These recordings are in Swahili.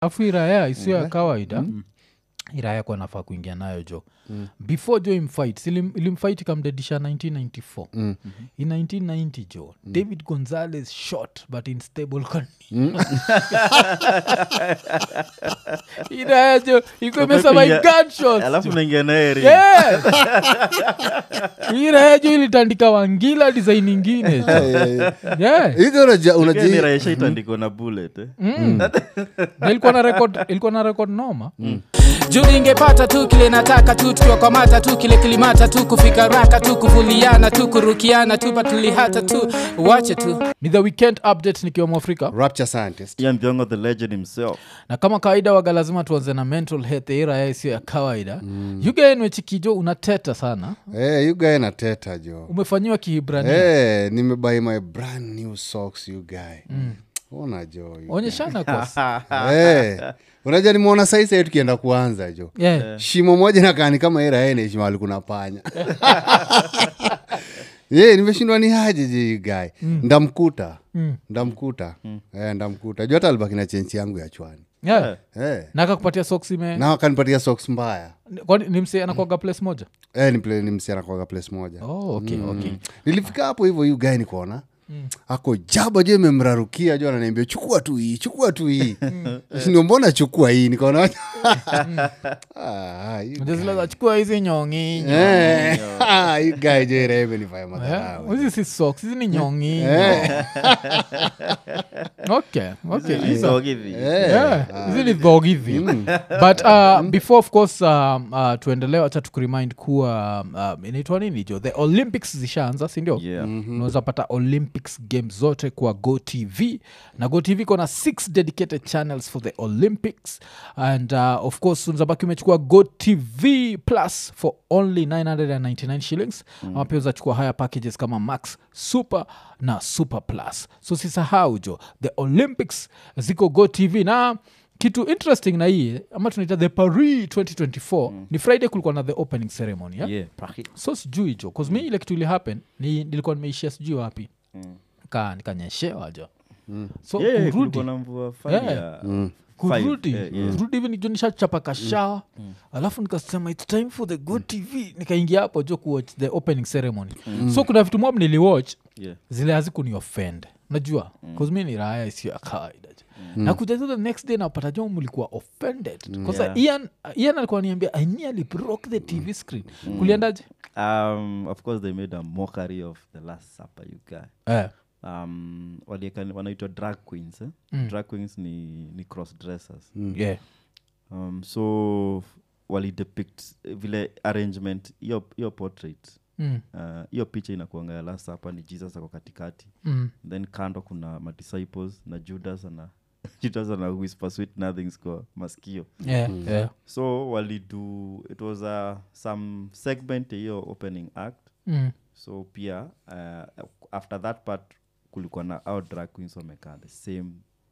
afu iraya isiyo ya kawaida iraya kwa nafaa kuingia nayo jo before jo imfight ilimfight ikamdedisha 1994 in 1990 jo david gonzales shot but in stable condition iraya jo iko imesema Umepiga- gunshots alafu jo. naingia naye Yeah. iraya jo ilitandika wangila design ingine jo. yeah. hizo unaja- unaji- raisha itandiko na bullet eh. Na ilikuwa na record ilikuwa na record noma juu ningepata tu kile nataka tu tukiwakwamata tu kile kilimata tu kufika raka tu kuvuliana tu kurukiana tu patulihata tu wache tu ni the weekend update nikiwa mwafrika rapture scientist Ian Thiongo the legend himself na kama kawaida waga lazima tuanze na mental health ira isiyo ya kawaida mm. yugaenwechikijo unateta sana hey, you guy nateta jo umefanyiwa kihibrania hey, nimebuy my brand new socks you guy ona jo you onyeshana kwas hey. unajua nimeona saisa tukienda kuanza jo yeah. shimo moja nakani kama iraene shimo alikuna panya ye nimeshindwa ni haje je you guy ndamkuta ndamkuta Eh, ndamkuta juu hata alibaki na chenchi yangu ya chwani yeah. Eh. na akakupatia socks ime na akanipatia socks mbaya kwani ni mse anakwaga place moja eh, ni, pla- ni msichana kwaga place moja oh, okay, okay. nilifika hapo hivyo yu gae nikuona ako jaba jo imemrarukia jo ananiambia chukua tu hii chukua tu hii ndio mbona chukua hii nikaona Ah, you Ndio zile za chukua hizi nyongi Eh, ah, you guy jo irebe nifanya madharau. hizi si socks hizi ni nyongi okay okay Hizo hivi Yeah, hizi ni dhog hivi but uh, before of course um, uh, tuendelee wacha tukurimind kuwa um, inaitwa nini jo the olympics zishaanza sindio Yeah. unaweza pata olympics games zote kwa go tv na go tv kona six dedicated channels for the olympics and uh, of course unzabaki umechukua go tv plus for only 999 shillings ama pia uzachukua higher packages kama max super na super plus so sisahau jo the olympics ziko go tv na kitu interesting na hii ama tunaita the paris 2024 ni friday kulikuwa na the opening ceremony yeah? Yeah, Paris. so sijui jo bcause mi ile kitu ili happen ni nilikuwa nimeishia sijui wapi ka nikanyeshewa jo so Yeah, yeah, kurudi kulikuwa na mvua fani Yeah. ya kurudi five, yeah, yeah. kurudi hivi nijo nishachapa kashawa alafu nikasema its time for the good tv nikaingia hapo jo kuwatch the opening ceremony so kuna vitu mob niliwatch Yeah. zile hazikuni offend najua mm. mi ni raya isiyo ya kawaida mm. na kuja tu the next day napata jo mlikuwa offended kwanza Yeah. ian, ian alikuwa niambia i nearly broke the tv screen kuliendaje Um, of course they made a mockery of the last supper you guy eh. um, walieka- wanaitwa drag queens eh? drag queens ni, ni cross dressers yeah. um, so walidepict eh, vile arrangement hiyo hiyo portrait mm. uh, hiyo picha inakuanga ya last hapa ni jesus ako katikati Mm. then kando kuna madisciples na judas ana judas ana whisper sweet nothings kwa maskio Yeah, yeah. so walidu it was a, some segment ya hiyo opening act Mm. so pia uh, after that part kulikuwa na our drag queens wamekaa the same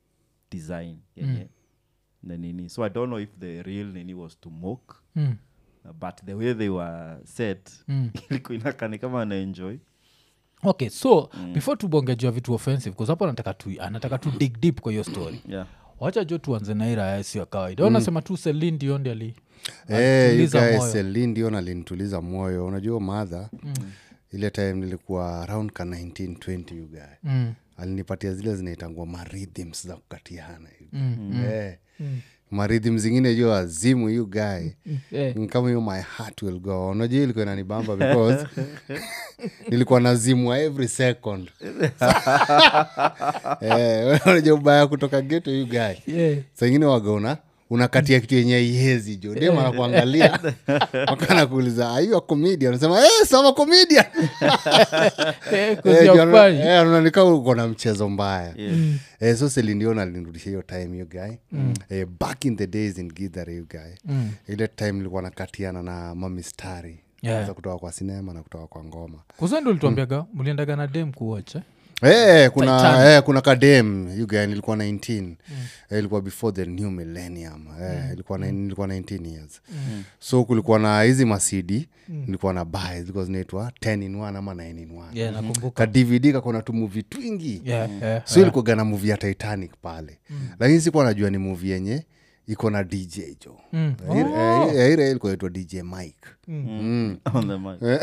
design yenye na nini so i don't know if the real nini was to mock Mm. uh, but the way they were set Mm. ilikuwa inakani kama anaenjoy okay so mm. before tubongejua vitu offensive bcause hapo anataka tu anataka tu dig deep kwa hiyo story yeah wacha jo tuanze na iraya sio ya kawaida mm. nasema tu selin diondi ali Eh, you alituliza guys, moyo. Celine Dion alinituliza moyo unajua madha ile time nilikuwa around ka 1920 you guy mm. alinipatia zile zinaitangwa marhythms za kukatiana mm. eh. marhythm zingine jo azimu you guy eh. Ni kama hiyo my heart will go on. unajua ilikuwa inanibamba because nilikuwa nazimwa every second eh, unajua ubaya kutoka geto you guy yeah. saingine wagauna unakatia kitu yenye iezi jo dem anakuangalia wakana kuuliza aiwa komedia anasema hey, sama komedia Eh, 'cause you're funny. ananika uko na mchezo mbaya Yeah. eh, so selindion alinirudisha hiyo time you guy eh, back in the days in githare you guy ile time nilikuwa nakatiana na mamistari Yeah. za kutoka kwa sinema na kutoka kwa ngoma kuzendo ulituambiaga mliendaga na dem kuwach eh? Eh, kuna Titanic. eh, kuna kadem yuga nilikuwa 19 eh, ilikuwa before the new millennium eh, ilikuwa, na, nilikuwa 19 years so kulikuwa na hizi masidi nilikuwa na buy zilikuwa zinaitwa 10 in 1 ama 9 in 1 yeah, nakumbuka ka dvd kakona tumuvi twingi yeah, yeah, so ilikuwaga na muvi ya titanic pale lakini sikuwa najua ni muvi yenye iko na dj jo Mm. Eh, eh, ile ilikuwa itwa dj mike Mm. on the mic.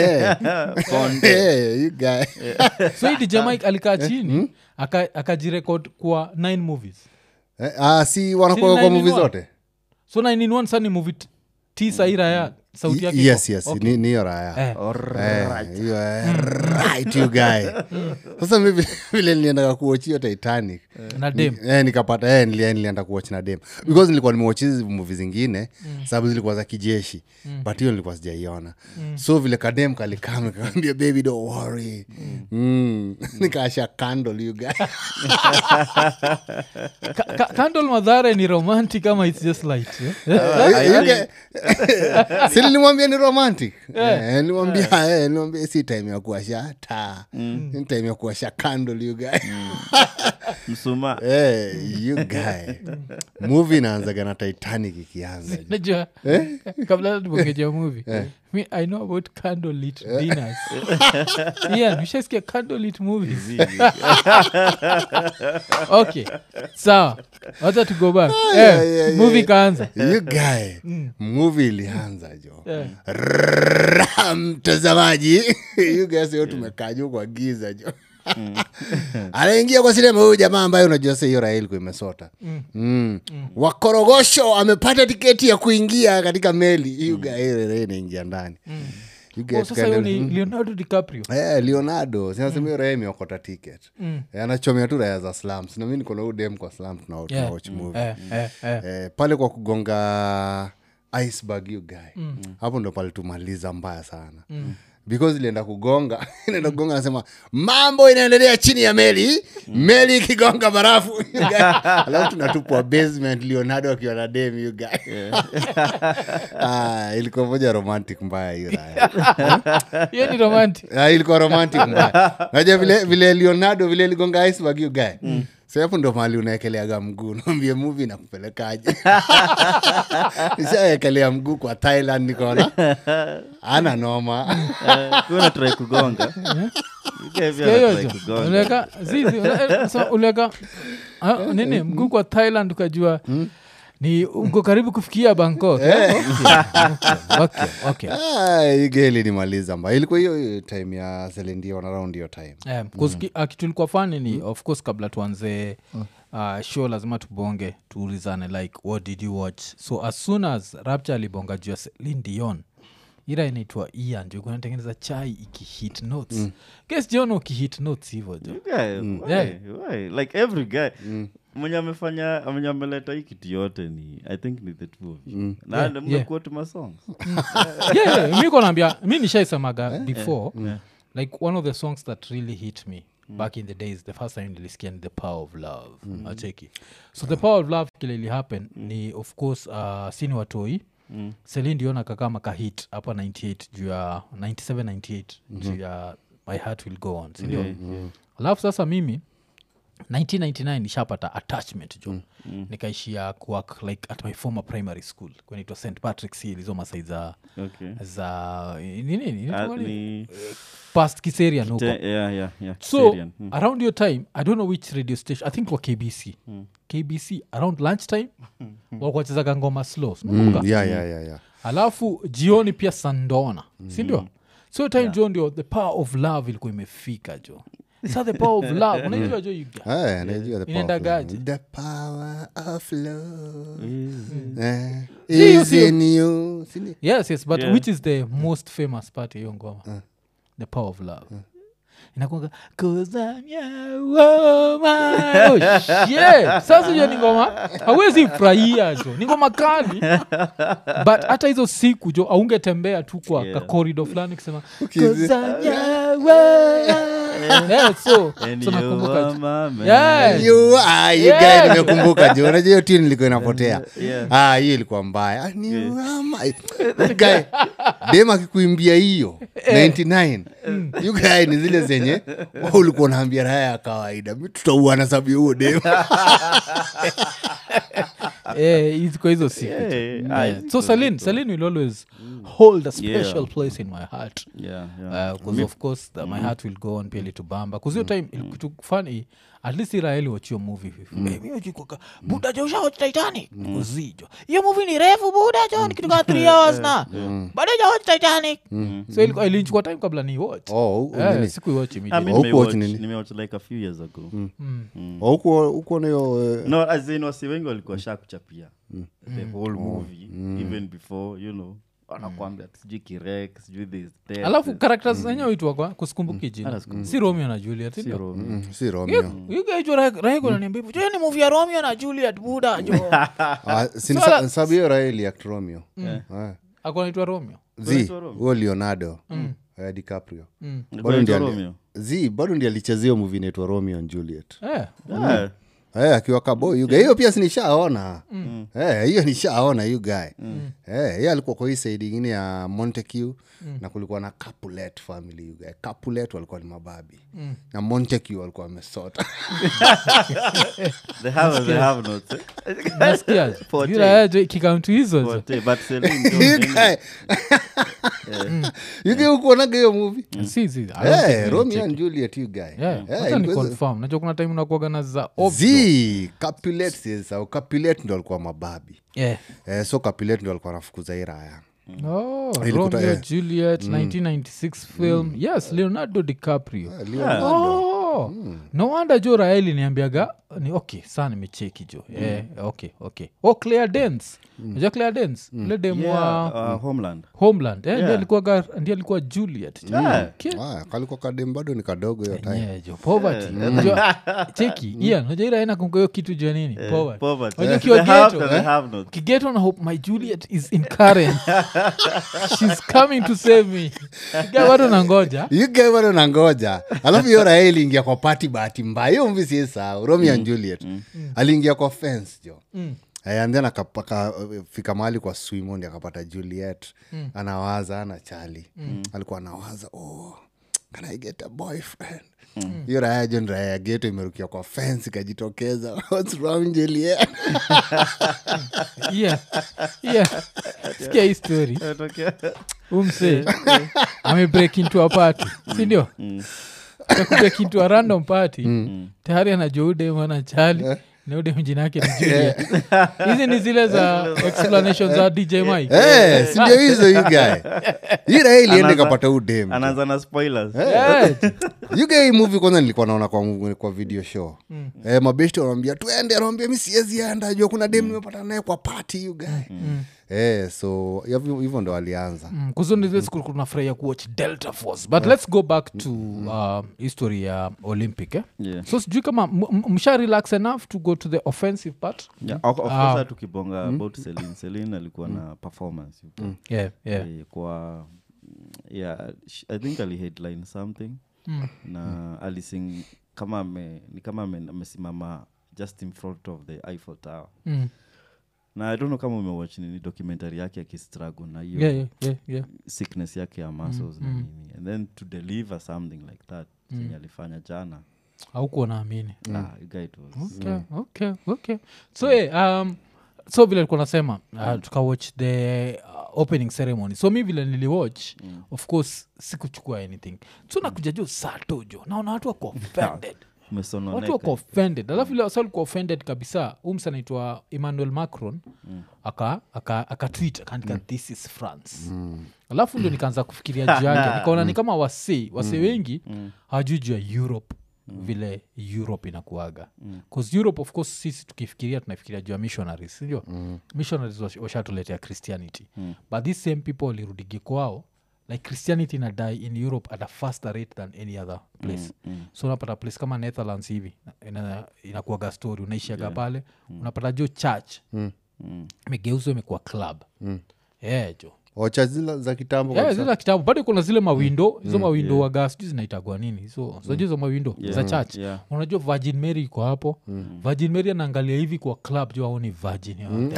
Eh, you guy. so hii dj mike alikaa chini aka- akajirekod kwa nine movies Eh, ah, si wanakuwa Si kwa nine in muvi one? zote so nine in one sani movie t- tisa ira ya sauti yake yes iko. yes Okay. ni- niyo raya Eh. Eh, hiyo, eh, right you guy sasa mi vile- vile niliendaga kuochio titanic na dem eh, nikapata eh, nilia- nilienda kuwach na dem because nilikuwa nimewach hizi muvi zingine sababu zilikuwa za kijeshi but hiyo nilikuwa sijaiona so vile kadem kalikam kaambia baby don't worry mm. nikaasha candle you guy Ka- ka- candle madhare ni romantic ama its just light eh? You guy- si nilimwambia ni romantic Eh, nilimwambia eh, nilimwambia si time ya kuasha taa ni time ya kuasha candle you guy Mm. msuma Eh, you guy movie inaanzaga na titanic ikianza najua kabla tubongeja movie me i know about candle lit dinners yeah nishasikia candle lit movies okay sawa wacha to go back yeah, eh, yeah, movie yeah. kaanza you guy movie ilianza jo Eh. Rrrra, mtazamaji you guys yo tumekaa juu kwa giza jo anaingia kwa sinema huyu jamaa ambaye unajua sa hiyo raha ilikuwa imesota mm. wakorogosho amepata tiketi ya kuingia katika meli you guy hiyo raha inaingia ndani You guys oh, sasa hiyo kaenda- ni leonardo dicaprio Eh, leonardo sinasema hiyo raha imeokota ticket Eh, anachomea tu raya za slums na mi niko na huyu dem kwa slum tuna Yeah. watch movie eh, eh, eh. eh, pale kwa kugonga iceberg you guy hapo ndo pale tumaliza mbaya sana because ilienda kugonga inaenda kugonga nasema mambo inaendelea chini ya meli meli ikigonga barafu you guy. alafu tunatupwa basement leonardo akiwa na dem you guy ah, ilikuwa moja romantic mbaya hiyo raya hiyo ni romantic Ah, ilikuwa romantic mbaya naja vile, vile leonardo vile ligonga iceberg you guy so hapo ndo mahali unaekeleaga mguu naambie muvi nakupelekaje nishaekelea mguu kwa thailand nikaona ana noma kuna try kugonga You guys pia hiyo wanatry jo kugonga. uliweka zizi una- eh, so uliweka ah, nini mguu kwa thailand ukajua ni uko karibu kufikia bangkok eh? okay, okay, okay. Ah, hii geli nimaliza mba ilikuwa hiyo hiyo time ya selendion around hiyo time Eh, 'cause ki- ah, kitu ilikuwa fani ni of course kabla tuanze uh, show lazima tubonge tuulizane like what did you watch so as soon as rapture alibonga juu ya Celine Dion ira inaitwa ian jo kunatengeneza chai ikihit notes mm. kes jiona ukihit notes hivo jo Yeah, why? Yeah. Why? like every guy mwenye amefanya mwenye ameleta hii kitu yote ni i think ni the two of you na Yeah, mmekuwa tu masongs yeah, yeah, mi konaambia mi nishaisemaga before like one of the songs that really hit me back in the days the first time nilisikia ni the power of love mm. acheki so the power of love kile ili happen ni of course uh, sini watoi mm. selin diona kakama kahit hapa 98 juu ya 97 98 juu ya my heart will go on sindio Yeah, yeah. alafu sasa mimi 1999 nishapata attachment jo mm. nikaishia kuwork like at my former primary school kwenaitwa st patrick's hill hizo masai za okay za nini nini Ah, inaitwa nini? ni past kiserian huko te- yeah, yeah, yeah, so Syrian. Mm. around your time i don't know which radio station i think wa kbc kbc around lunch time wakuwachezaga ngoma slow mm, yeah, yeah, yeah, yeah. alafu jioni pia sandona sindio so time jo ndio the power of love ilikuwa imefika jo sa the power of love unaijua jo you guys? Eh, najua the power of Inaendagaje? love. The power of love Is- eh, hiyo is sio- in you. Sini- yes yes but Yeah. which is the most famous part ya hiyo ngoma the power of love inakuanga "'Cause I'm your woman." Oh, shit. sasa hiyo ni ngoma hawezi furahia jo ni ngoma kali but hata hizo siku jo aungetembea tu kwa Yeah. ka corridor fulani kusema Ukizi- "'Cause I'm your woman." Yeah, so And so you nakumbuka are jo. my man. Yeah. You are- you Yeah. guy nimekumbuka juu unajua hiyo tune ilikuwa inapotea Yeah. ah hiyo ilikuwa mbaya Ah, ni wama- That guy, dem akikuimbia hiyo 99 you guy ni zile zenye wewe ulikuwa unaambia raya ya kawaida mi tutauana sababu ya huo dem Eh, hizi- kwa hizo siku Yeah, jo. I Yeah. think so so, salin think so. salin will always hold a special Yeah. place in my heart yeah, yeah. because of course the, my heart will go on pia litubamba bcause hiyo time mm. kitu funny at least iraeli wachio movie miojukoka buda jo ushaoch titanic nikuzijo hiyo movie ni refu buda jo ni kitu kaa three hours na bado jaoch titanic so ilikuwa- ilinchukua time kabla ni watch Oh, u- Eh, nini? sikuiwatch I mean, immediately. Haukuwatch nimewatch- nini? nimewatch like a few years ago Oh, huko huko nayo eh, no as in wasi wengi walikuwa sha kuchapia the whole movie even before you know wanakwambia sijui kirek sijui this that, alafu this. characters zenyewe uitwa kwa kuskumbuki jina Hata sikumbuki. si romeo na juliet Si ndio? Romeo. mm, si romeo igaichoraigonaniambia jo ni movie ya romeo na juliet buda jo Ah, si ni Swala- sa- sababu hiyo raeli act romeo Eh. akonaitwa romeo zi Unaitwa Romeo? huo leonardo eh, dicaprio Ilikuwa bado ndi inaitwa ali- Romeo? zi bado ndi alichezea hiyo movie inaitwa romeo and juliet eh. Yeah. Eh, akiwa kaboy yuga hiyo pia sinishaona Eh, hiyo nishaona yu guy Eh, hiyo alikuwa kwa hii saidi ingine ya monteque na kulikuwa na capulet family you guy capulet walikuwa ni mababi na monteque walikuwa wamesota They have- they have notes, eh? nasikia Forte. Yule aje kikaunti hizo zo. Forte, but Celine Dion, You nini? guy- You guy ukuonaga hiyo movie Si, si, I don't think Eh, ni romeo check. and juliet you guy Yeah, Eh, wacha ni ilikuwa- confirm najua kuna time unakuaga na za obvious. zi capulet sasa capulet ndo alikuwa mababi Yeah. eh, so capulet ndo alikuwa anafukuza hii raya Oh, Ilikuta- romeo eh. juliet 1996 film yes leonardo dicaprio Oh, no wonder jo raeli niambiaga ni okay saa nimecheki jo eh, okay okay oh claire dance najua claire dance ule dem wa Yeah, uh, Homeland. homeland eh, ndiye Yeah. alikuwaga ndiye alikuwa juliet Yeah. Okay. Ah, kalikuwa kadem bado ni kadogo hiyo time Yeah, jo poverty Unajua, cheki ian najua iraena kungoyo kitu jua nini poverty Poverty. Unajua They ukiwa have- ghetto, they eh? have notes. kigeto na hope my juliet is in current shes coming to save me Kiga bado nangoja yugae bado nangoja alafu hiyo raha iliingia kwa pati bahati mbaya hiyo mvi siesahau romeo and juliet aliingia kwa fence jo Eh, and then akapaka fika mahali kwa swimondi akapata juliet anawaza ana chali alikuwa anawaza oh, can i get a boyfriend hiyo raya jo ni raya ya geto imerukia kwa fence ikajitokeza What's wrong, Juliet? yeah. yeah. sikia hii story umse amebreak into a party sindio akubreak into a random party tayari anajua udem ana chali na udem jina yake ni juliet hizi ni zile za explanation za dj mike Eh, si ndio hizo yugae hii raya ilienda Anaanza- ikapata udem anaanza na spoilers Yeah. yuga hii movie kwanza nilikuwa naona kwa, kwa video show mm. eh, mabeshti wanambia tuende anawambia mi siwezi enda jua kuna dem nimepata naye kwa party yuga mm. eh, so hivyo hivyo ndo alianza Mm, kuzuni zile siku kunafurahia kuwatch delta force but let's go back to uh, history ya olympic eh? Yeah. so sijui kama m- m- msha relax enough to go to the offensive part Yeah, of- of Ah. course, tukibonga about Celine. Celine alikuwa na performance yuko. yeah, yeah. Eh, kwa yeah sh- i think aliheadline something na alising kama ame, ni kama ame- amesimama just in front of the eiffel tower Mm. na i don't know kama umewatch nini documentary yake akistruggle na hiyo Yeah, yeah, yeah, yeah. sickness yake ya muscles na nini and then to deliver something like that chenye alifanya jana haukuwa naamini ah, you guy it was okay, okay, okay. so yeah, um, so vile likuwa nasema uh, tukawatch the uh, opening ceremony so mi vile niliwatch mm. of course sikuchukua anything so nakuja jo satojo naona watu wako offended watu umesononeka wako offended alafu ile wasa walikuwa offended kabisa umsa anaitwa emmanuel macron aka aka akatwit akaandika this is france alafu ndio nikaanza kufikiria juu yake nikaona ni kama wasee wasee wengi hawajui juu ya europe vile europe inakuaga bcause europe of course sisi tukifikiria tunafikiria juu ya missionaries sindio missionaries wash- washatuletea christianity but these same people walirudigi kwao like christianity inadie in europe at a faster rate than any other place so unapata place kama netherlands hivi ina- inakuaga story unaishiaga pale unapata jo church imegeuzwa imekuwa club yeah, jo ocha zile za kitambo Yeah, kabisa. zile za kitabu bado kuna zile mawindo hizo mawindo waga sijui zinaitagwa nini so sajua hizo mawindo za church yeah. unajua virgin mary iko hapo virgin mary anaangalia hivi kwa club juu aoni virgin yote.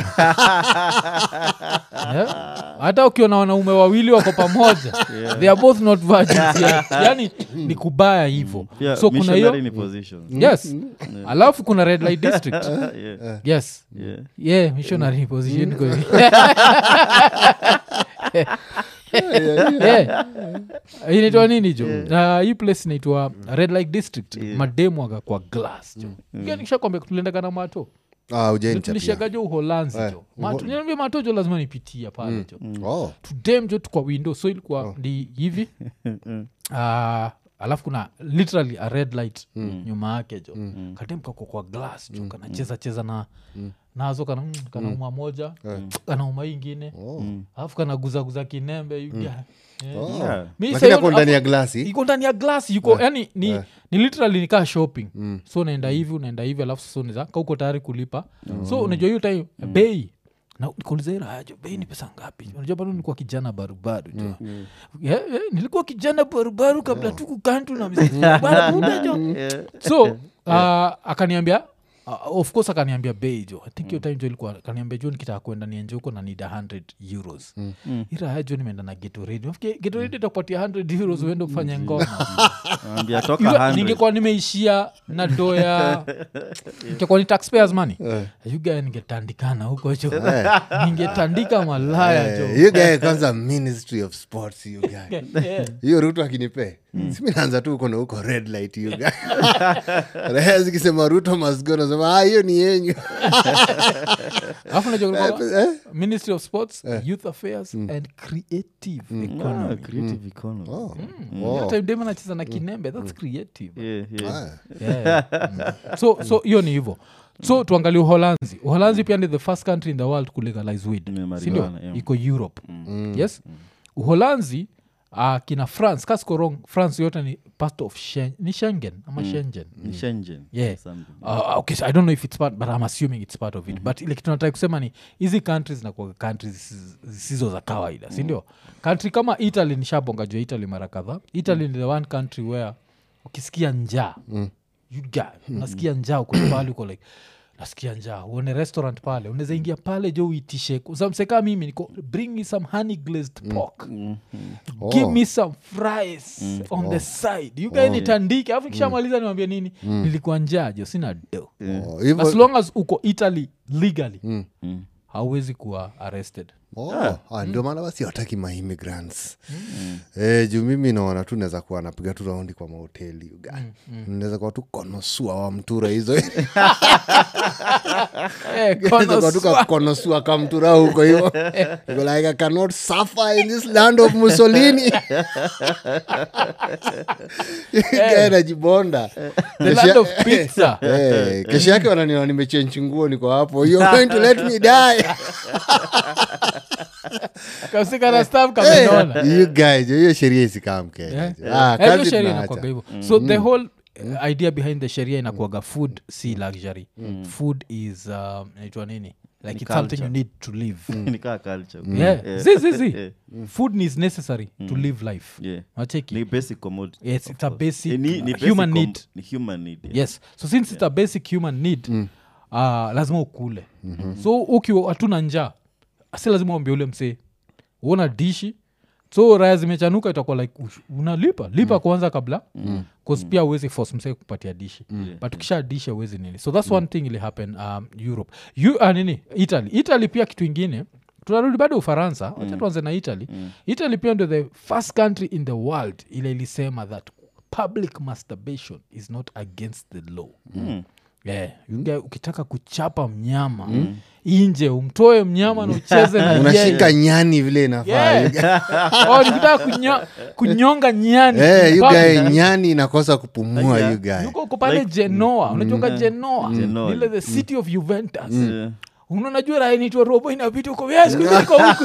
Yeah. hata ukiona wanaume wawili wako pamoja they are both not virgins yet. yani ni kubaya hivo Yeah, so kuna missionary hiyo ni positions. yes alafu kuna red light district yeah. yes Yeah. yeah missionary position Eh. inaitwa nini jo Na hii place inaitwa red light district mademu aga kwa glass jo nikishakwambia tuliendaga na mato Ah, hujanichapia. tulishaga jo uholanzi Eh, jo mato niambia mato jo lazima nipitia pale jo Oh. tudem jo tukwa window so ilikuwa ndi hivi Ah, alafu kuna literally a red light nyuma yake jo kadem kako kwa glass jo kanacheza cheza na nazo kana mm, kanauma moja kanauma hii ingine alafu kanaguzaguza kinembe you guy. Yeah. Oh. Yeah. Mi lakini sayo- ako ndani ya afu- glasi iko ndani ya glass yuko yani ni, ni literally nikaa shopping so unaenda hivi unaenda hivi alafu sasa unaweza ka uko tayari kulipa so unajua hiyo time bei na nikuuliza hii raha jo bei ni pesa ngapi unajua bado nilikuwa kijana barubaru jo yeah, yeah, nilikuwa kijana barubaru kabla tu kukantu na mzee Barubaru jo so uh, akaniambia uh, of course akaniambia bei jo i think hiyo time jo ilikuwa akaniambia jo nikitaka kwenda nienje huko na need 100 euros iraya jo nimeenda na getoredi getoredi itakupatia 100 euros uende ufanye ngoma Naambia toka Ila 100. ningekuwa nimeishia na do ya ingekuwa ni taxpayers money yuga ningetandikana huko cho ningetandika malaya jo Eh, you guy kwanza ministry of sports you guy Eh, hiyo ruto akinipe simi naanza tu uko na huko red light you guy raha zikisema ruto masgo nasema ah hiyo ni yenyu alafu najua kulikuwa Eh? ministry of sports youth affairs and creative Ah, economy creative economy. Hiyo time dem anacheza na kinembe thats creative Yeah, yeah. Ah, Yeah. Mm. so so hiyo ni hivyo so tuangalie uholanzi uholanzi pia ni the first country in the world kulegalize weed Yeah, sindio marijuana, yeah. iko europe yes uholanzi uh, kina france kasiko wrong france yote ni part of Shen, ni schengen ama schengen Ni Shenzhen, Yeah. something. Uh, okay, so i don't know if it's part but i'm assuming it's part of it but ile kitu nataka kusema ni hizi countries nakuaga countries zisizo- zisizo za kawaida sindio country kama italy nishabonga juu ya italy mara kadhaa italy ni the one country where ukisikia njaa you guy, unasikia njaa uko pale uko like nasikia njaa uone restaurant pale unaweza ingia pale jo uitishe samseka mimi niko bring me some honey glazed pork give Oh. me some fries on the side you guy nitandike alafu kishamaliza niwambia nini nilikuwa njaa jo sina do oh, as hivyo long as uko italy legally Mm. hauwezi kuwa arrested Oh, ah, ndio maana basi wataki maimmigrants eh, juu mimi naona tu naweza kuwa napiga tu raundi kwa mahoteli uga naweza kuwa tu konosua wa mtura hizo Eh, Naweza kuwa tu konosua. kakonosua kamtura huko hivo Niko like i cannot suffer in this land of mussolini Guy najibonda the land of pizza Eh, kesho yake wananiona nimechenchi nguo niko hapo you're going to let me die kasikana staff kamenona you guys hiyo sheria isikaa mkenya Yeah. Ah, Eh, hiyo kazi sheria tunaacha. inakuaga hivyo so the whole uh, idea behind the sheria inakuaga food si luxury food is um, inaitwa nini like it's something you need to live Ni kaa culture. yeah Yeah. zi zi zi Yeah. food is necessary to live life Yeah. Wacheki? Ni basic commodity, Yes, of it's a course. basic, Eh, ni- ni uh, basic human com- need. ni human need, yeah. yes so since it's a basic human need uh, lazima ukule so ukiwa hatuna njaa si lazima uambia ule msee uona dishi so raya zimechanuka itakuwa like ush- unalipa lipa kwanza kabla mm. pia uwezi force msee kupatia dishi but ukisha dishi uwezi nini so that's one thing ili happen um, europe you, uh, nini italy italy pia kitu ingine tunarudi bado ufaransa wacha tuanze na italy italy pia ndio the first country in the world ile ilisema that public masturbation is not against the law yeah. you get- ukitaka kuchapa mnyama inje umtoe mnyama na ucheze na unashika yeye. nyani vile inafaa Yeah. You guy- Oh, nikitaka kunyo, kunyonga nyani Eh, you public. guy, nyani inakosa kupumua Yeah. you guy. yuko uko pale genoa unajonga genoa Genoa. ile the city of juventus Yeah. unanajua raha inaitwa robo inapita huko "Yeah, siku hizi niko huku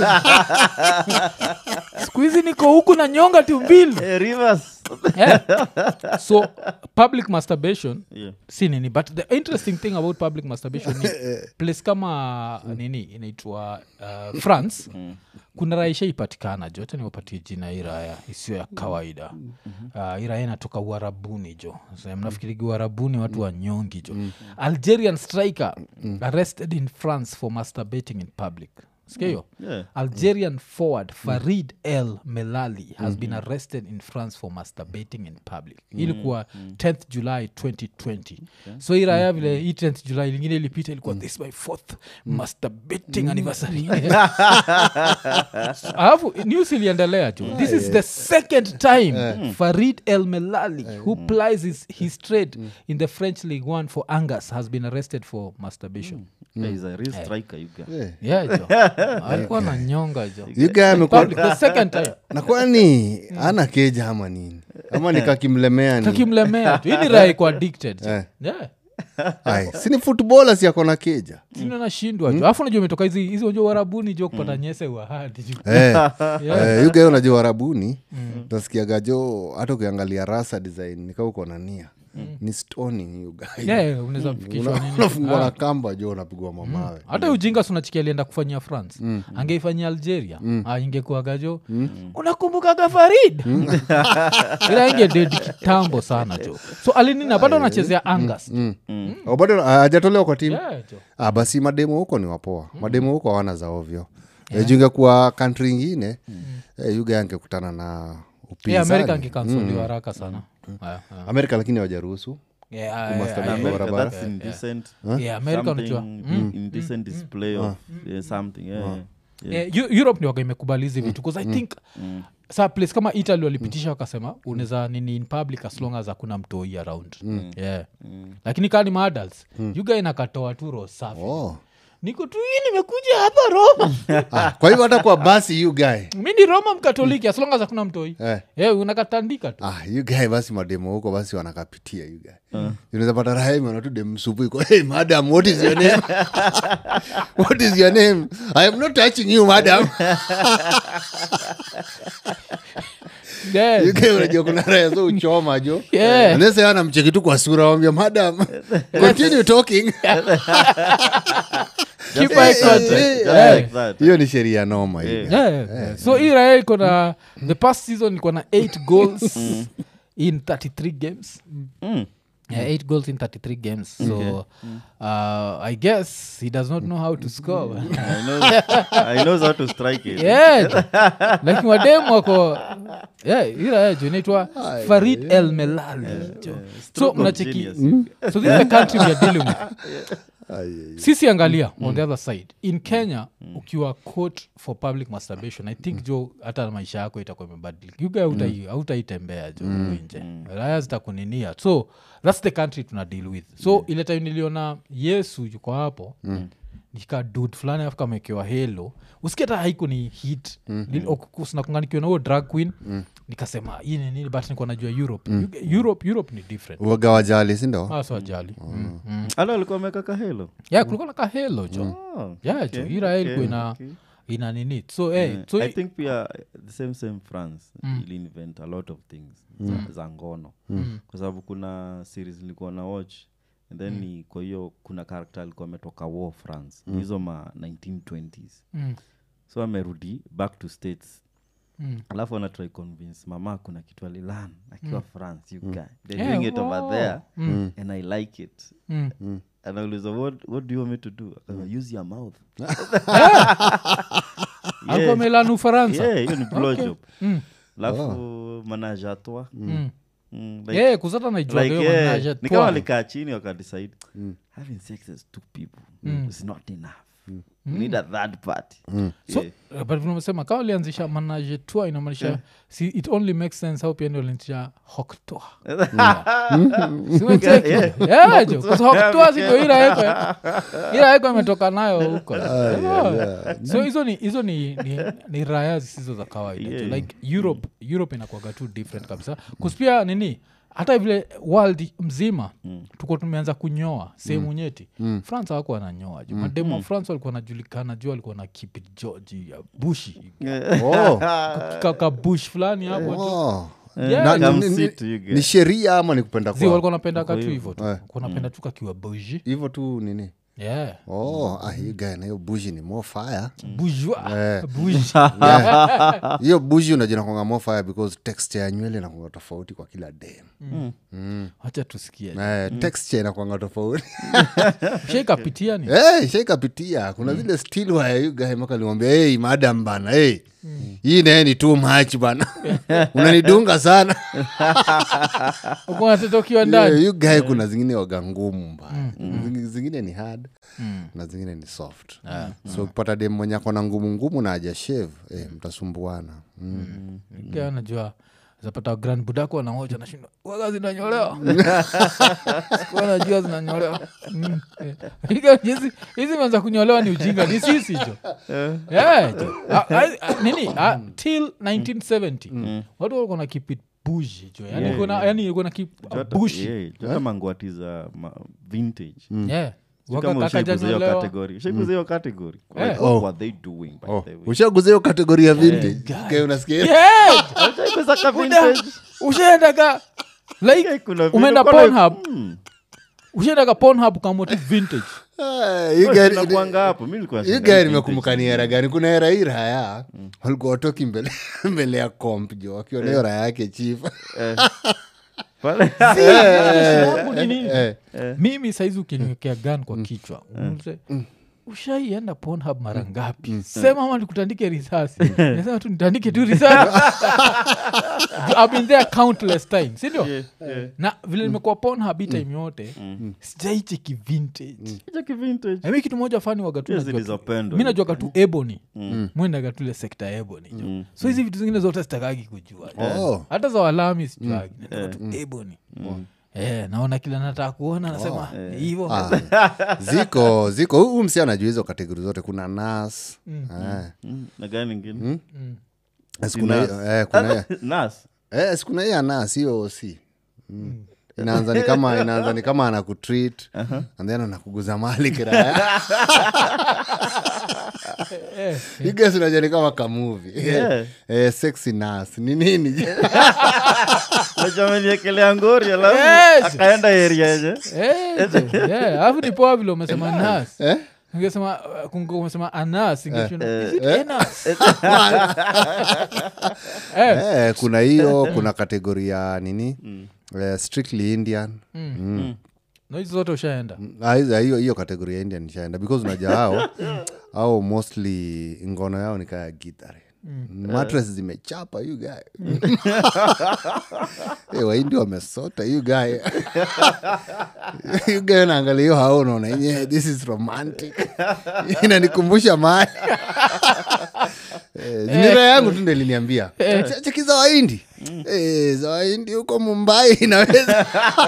siku hizi niko huku na nyonga tu mbili Eh, Rivers. yeah. so public masturbation Yeah. si nini but the interesting thing about public masturbation ni place kama nini inaitwa uh, france kuna raya ishaipatikana jo hata niwapatie jina hii raya isiyo ya kawaida uh, hii raya inatoka uharabuni jo so, mnafikirigi uharabuni watu wanyongi jo algerian striker arrested in france for masturbating in public sikia hiyo Yeah. algerian forward farid el melali has been arrested in france for masturbating in public ilikuwa 10th july 2020 so hii raya vile hii 10th july lingine ilipita ilikuwa this my fourth masturbating anniversary alafu news iliendelea jo this is the second time farid el melali who plies his, his trade in the french league one for angus has been arrested for masturbation Yeah, he's a real striker, you guy. Eh. yeah jo alikuwa na nyonga jo You guy amekuwa- Public, the second time na kwani ana keja ama nini ama nikakimlemea ni kakimlemea tu ili raha iko addicted jo. Eh. yeah Ai, si ni futbola si ako na keja sino nashindwa jo alafu najua imetoka hizi hizi unajua warabuni jo kupata nyese wahadi jo Eh, Yeah. eh, yugae unajua warabuni nasikiaga jo hata ukiangalia rasa design nika uko na nia ni stoning yugae Yeah, unaweza fikishwa nini unafungwa na Ah. kamba jo unapigwa mamawe hata ujinga sunachikia alienda kufanyia france angeifanyia algeria ah, ingekuaga jo unakumbukaga farid ila inge dedi kitambo sana jo so alinina bado anachezea angas jo. Oh, bado ah, hajatolewa kwa timu Yeah, jo. ah, basi mademo huko ni wapoa mademo huko hawana za ovyo yeah. junge kuwa kantri ingine eh, yuga angekutana na Yeah, upinzani amerika angekansoliwa haraka sana Yeah, yeah. amerika lakini hawajaruhusu Yeah, ah, Must yeah, have yeah, been yeah. America, barabara. that's indecent. Yeah, America Something unajua in- indecent display of yeah, something. Yeah, yeah. Yeah, Eu- europe ni waga imekubali hizi vitu bcause i think sa place kama italy walipitisha wakasema unaweza nini in public as long as hakuna mtoi around yeah. lakini kaa ni maadals yuga inakatoa tu roho safi oh. niko tu hii nimekuja hapa roma ah, kwa hivyo hata kwa basi you guy mi ni roma mkatoliki as long as hakuna mtoi eh. yeah, unakatandika tu ah, you guy basi mademo huko basi wanakapitia you guy unaweza pata rahima tu dem msupu iko hey madam what is your name what is your name i am not touching you madam yeah. you guy unajua kuna raya so uchoma jo Yeah. anaweza ana mcheki tu kwa sura wambia madam continue talking Keep Just eye like that, contact. just Yeah. like that. hiyo ni sheria noma hiyo. Yeah. Yeah, yeah. so hii raya iko na the past season iko na 8 goals in 33 games Mm. yeah, 8 goals in 33 games so uh, i guess he does not know how to score man. I know, I knows how to strike it. yeah lakini wademu wako yeah, ila jo inaitwa farid el melali jo. so Stroke of mnacheki genius. so this is the country we are dealing with Ai, ai, sisi angalia on the other side in kenya ukiwa caught for public masturbation i think jo hata maisha yako itakuwa imebadilika yuga hautaitembea jo huku nje raya zitakuninia so thats the country tuna deal with so ile time niliona yesu yuko hapo nika dud fulani afu kamekewa helo usikia hata haiku ni hit mm-hmm. nakunganikiwa na huo drag queen nikasema hii ni nini but nikuwa najua europe Yuga- europe europe ni different uoga wajali sindo hasa wajali mm. mm. Ala alikuwa ameweka kahelo yeah kulikuwa na kahelo jo Oh, yeah okay, jo ira okay, ilikuwa ina okay. ina nini so hey, Yeah. so i i- think pia the same same france ili invent a lot of things za, za ngono kwa sababu kuna series nilikuwa na watch and then ni kwa hiyo kuna karakter alikuwa ametoka war france hizo ma 1920s mm, so amerudi back to states mm. alafu anatry convince mama kuna kitu alilan akiwa france you guy they're Yeah, doing it over wow. there Mm. and i like it Mm. anauliza what, what do you want me to do Akasema, use your mouth alikuwa melani ufaransa yeah hiyo ni blowjob Mm. alafu manage à trois Mm. Mm, like- yeah kuzata naijua like, hiyo yeah, manager ni kama twa. walikaa chini wakadecide having sex as two people is not enough we need a third party so Yeah. uh, but vinavyosema kama ulianzisha manage tua inamaanisha si it only makes sense how pia ndio lianzisha hoktoa simechekijo hoktoa sindo iraeko iraeko imetoka nayo huko Yeah. so hizo ni hizo ni, ni, ni raya zisizo za kawaida Yeah. yeah. like europe europe inakuaga tu different kabisa kuspia nini hata vile world mzima mm. tuko tumeanza kunyoa sehemu mm. nyeti mm. france awako wananyoa ju mademo wa france walikuwa wanajulikana juu walikuwa na keep it george ya bushi oh. kaka bush fulani hapo tu. oh. Yeah, Na- ju- Come ni- ni- sit, you guys. ni sheria ama ni kupenda zi kwa walikuwa napenda katu hivyo. hivo tu Eh. kunapenda tu kakiwa bushi hivyo tu nini yeah oh ah, hiyo guy na hiyo bushi ni more fire bourgeois bourgeois Yeah. hiyo bushi unajua nakwanga more fire because texture ya nywele inakwanga tofauti kwa kila dem wacha tusikie Eh, texture inakwanga tofauti shaikapitia ni hey, shaikapitia kuna zile still wire you guy maka limwambia hey, madam bana hey. hii naye ni too much bana unanidunga sana kunateta ukiwa ndani yeah, you guy kuna zingine waga ngumu mbaya Zingi- zingine ni hard na zingine ni soft so ukipata dem mwenye akona ngumu ngumu na aja shave eh, mtasumbuana mm. Kia najua zapata grand budako wanaoja nashindwa waga zinanyolewa sikuwa najua zinanyolewa Mm, eh. Iga hizi- hizi manza kunyolewa ni ujinga ni sisi jo Yeah, jo. Ah, ah, ah, nini Ah, till 1970 watu walikuwa na keep it bushi jo yani Yeah, kuna yeah. yani ilikuwa na keep Jota- bushi yeah, jota mangwati za ma- vintage yeah Si Waka kama ushaiguza hiyo kakajanyolewa. category ushaiguza hiyo category Eh. Like, Oh. what were they doing by oh. the way? ushaguza hiyo kategori ya vintage Okay, unasikia Yeah, Ushaiguza ka Buda, vintage? ushaendaga like Yeah, kuna vile umeenda uko like, Pornhub hmm, ushaendaga pornhub kamoti vintage Ah, you wewe guy- tunakuanga hapo mi nilikuwa you nashinda guy hii nimekumbuka ni vintage. era gani kuna era hii raya walikuwa watoki mbele mbele ya comp jo wakiona hiyo raya yake chief Pale- yangu ni nini? Eh. mimi saizi ukiniwekea gan kwa kichwa umse ushaienda pornhub mara ngapi sema ama nikutandike risasi nasema tu nitandike tu risasi I've been there countless times sindio Yeah, yeah. na vile nimekuwa pornhub hii time yote sijaicheki vintage Hicho ki vintage. mi kitu moja fani waga tu Pia najua tu- zilizopendwa. mi najuaga tu ebony mwendaga tule sekta ebony jo so hizi vitu zingine zote sitakagi kujua jo. Oh. hata za walami sijuagi nataka tu ebony Eh, naona kila nataka kuona nasema hivo Ah, ziko ziko huu msi anajua hizo kategori zote kuna nas eh, Mm, na gani ingine si kuna hiyo- eh, kuna hiyo- nas eh, si kuna hiyo ya nas hiyo si Mm. inaanza ni kama inaanza ni kama anakutreat and then anakuguza mali kiraya iges unajua ni kama kamuvi Yeah. eh, sexy nas ni nini nachameliekelea ngori alafu Yes. akaenda area yenye alafu ni poa vile umesema nas Eh? Ningesema, uh, kunge- umesema anas ingeshindwa, is it enas? Eh, eh, kuna hiyo kuna kategori ya nini eh, strictly indian na hizi zote ushaenda Ah, hizo- hiyo hiyo kategori ya indian nishaenda because unaja hao au mostly ngono yao ni kaya gitare matres zimechapa you guy hey, waindi wamesota you guy you guy naangalia hiyo hao unaona yenyewe this is romantic inanikumbusha mali Eh, nira yangu tu ndo iliniambia "Ch- cheki za waindi Eh, za waindi huko mumbai inaweza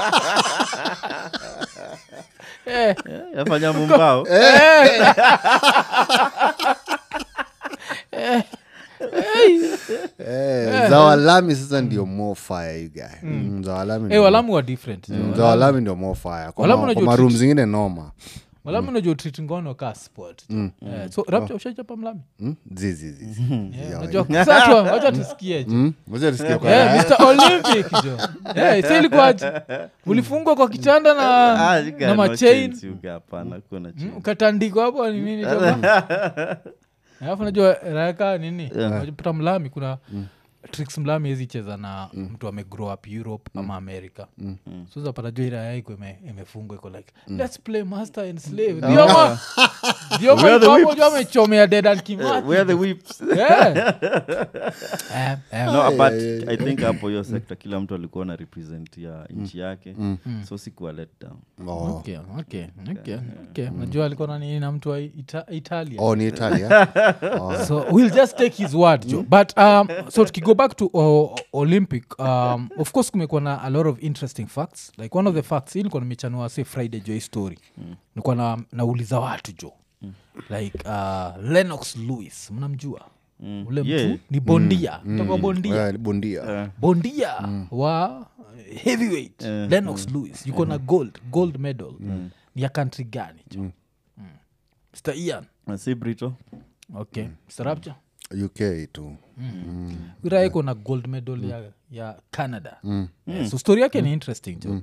Eh, yafanya mumbao Eh, za walami sasa ndio more fire you guy Mm, za walami eh, ndio- walamu wa different Mm, za walami ndio more fire kwa Walamu ma- unajua kwa marum treat- zingine noma walamu najua treat ngono ka sport Eh, so rapcha ushaichapa mlami Mm, zizi zizi Yeah, unajua sasa tu- wacha tusikie jo Mm, ngoja tusikie kwa Eh, raha. Mr. Olympic jo Eh, si ilikuwaje ulifungwa kwa kitanda na, na machain hapana kuna Mm, ukatandikwa hapo ni nini jo alafu najua raka nini pata mlami kuna tricks mlami hezi cheza na mtu ame grow up europe ama america so zapata jo iraya iko ime- imefungwa iko like let's play master and slave Dioma- Dioma Where are the iko hapo whips? jo amechomea dedan kimati where the whips Yeah. Eh, eh, no but i think hapo hiyo sekta kila mtu alikuwa na represent ya nchi yake so sikuwa let down Oh. okay, okay, okay, okay. najua alikuwa nani na mtu wa Ita- italia oh ni italia so we'll just take his word jo but um, so tukigo back to uh, olympic um, of course kumekuwa na a lot of interesting facts like one of the facts hii nilikuwa nimechanua say friday jo hii story nilikuwa na, nauliza watu jo like uh, lenox lewis mnamjua ule mtu Yeah. ni bondia mm. bondia Eh, bondia bondia wa heavyweight lenox lewis yuko na gold gold medal ni ya country gani jo mm. mr ian Na si brito okay mr rapture uk tu ira iko na gold medal ya, ya canada Eh, so story yake ni interesting jo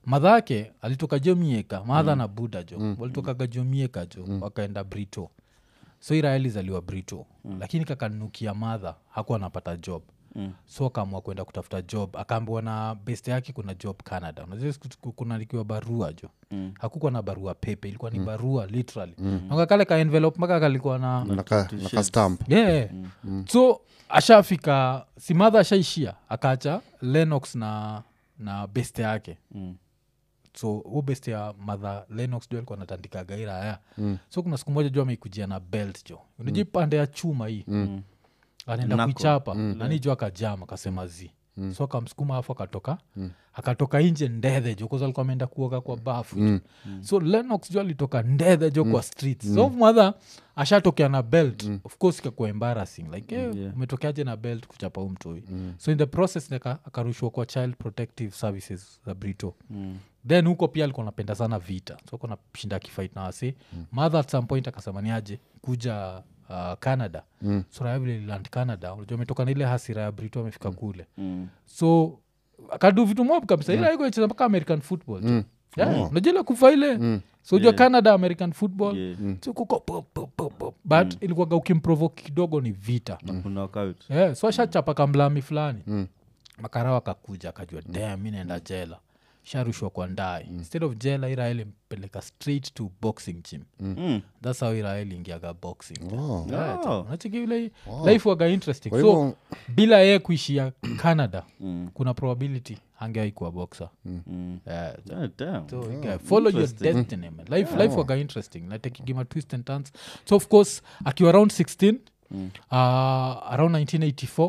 madha yake alitoka jomieka madha na buda jo walitokaga jomieka jo wakaenda brito so iraeli zaliwa brito lakini kakanukia madha hakuwa anapata job so akaamua kwenda kutafuta job akaambiwa na best yake kuna job canada unajua siku- siku- kunalikiwa barua jo hakukuwa na barua pepe ilikuwa ni barua literally mm. kale ka envelope mpaka kalikuwa na naka, naka stamp yeah. so ashafika si madha ashaishia akaacha lenox na na best yake Mm. so hu best ya madha lenox jo alikuwa natandika gaira haya mm. so kuna siku moja jo ameikujia na belt jo unajua mm. pande ya chuma hii mm. anaenda Knuckle. kuichapa mm. nani jo akajam akasema zi mm. so akamsukuma afu akatoka mm. akatoka nje ndedhe jo kwanza alikuwa ameenda kuoga kwa bafu mm. so lenox jo alitoka ndedhe jo kwa streets so mother ashatokea na belt of course ikakuwa embarrassing like eh, Yeah. umetokeaje na belt kuchapa huu mtoi so in the process nika- akarushwa kwa child protective services za brito Mm. then huko pia alikuwa napenda sana vita so kona shinda akifight na wasi mm. mother at some point akasema niaje kuja uh, canada mm. so raya vile land canada unajua ametoka na ile hasira ya brito amefika kule Mm. so akadu vitu mob kabisa ila iko icheza mpaka american football mm. yeah, unajua ile kufa ile so ujua Yeah. canada american football Yeah. so kuko pop, pop, pop, pop. but ilikuwaga ukimprovoke kidogo ni vita Na kuna knockout. yeah, so ashachapa kamlami fulani mm. makarawa akakuja akajua dam mi naenda jela sharushwa kwa ndai mm. instead of jela iraeli mpeleka straight to boxing gym Mm. thats how iraeli ingiaga boxing Oh. Yeah, Oh. unacheki vile life waga interesting Kwa so hivyo- bila yeye kuishia canada Mm. kuna probability hangeaikuwa boxer Mm. yeah, Ah, damn. so you guy, follow your Interesting. destiny man life, life waga interesting natekigima twist and turns so of course akiwa around 16 Mm. uh, around 1984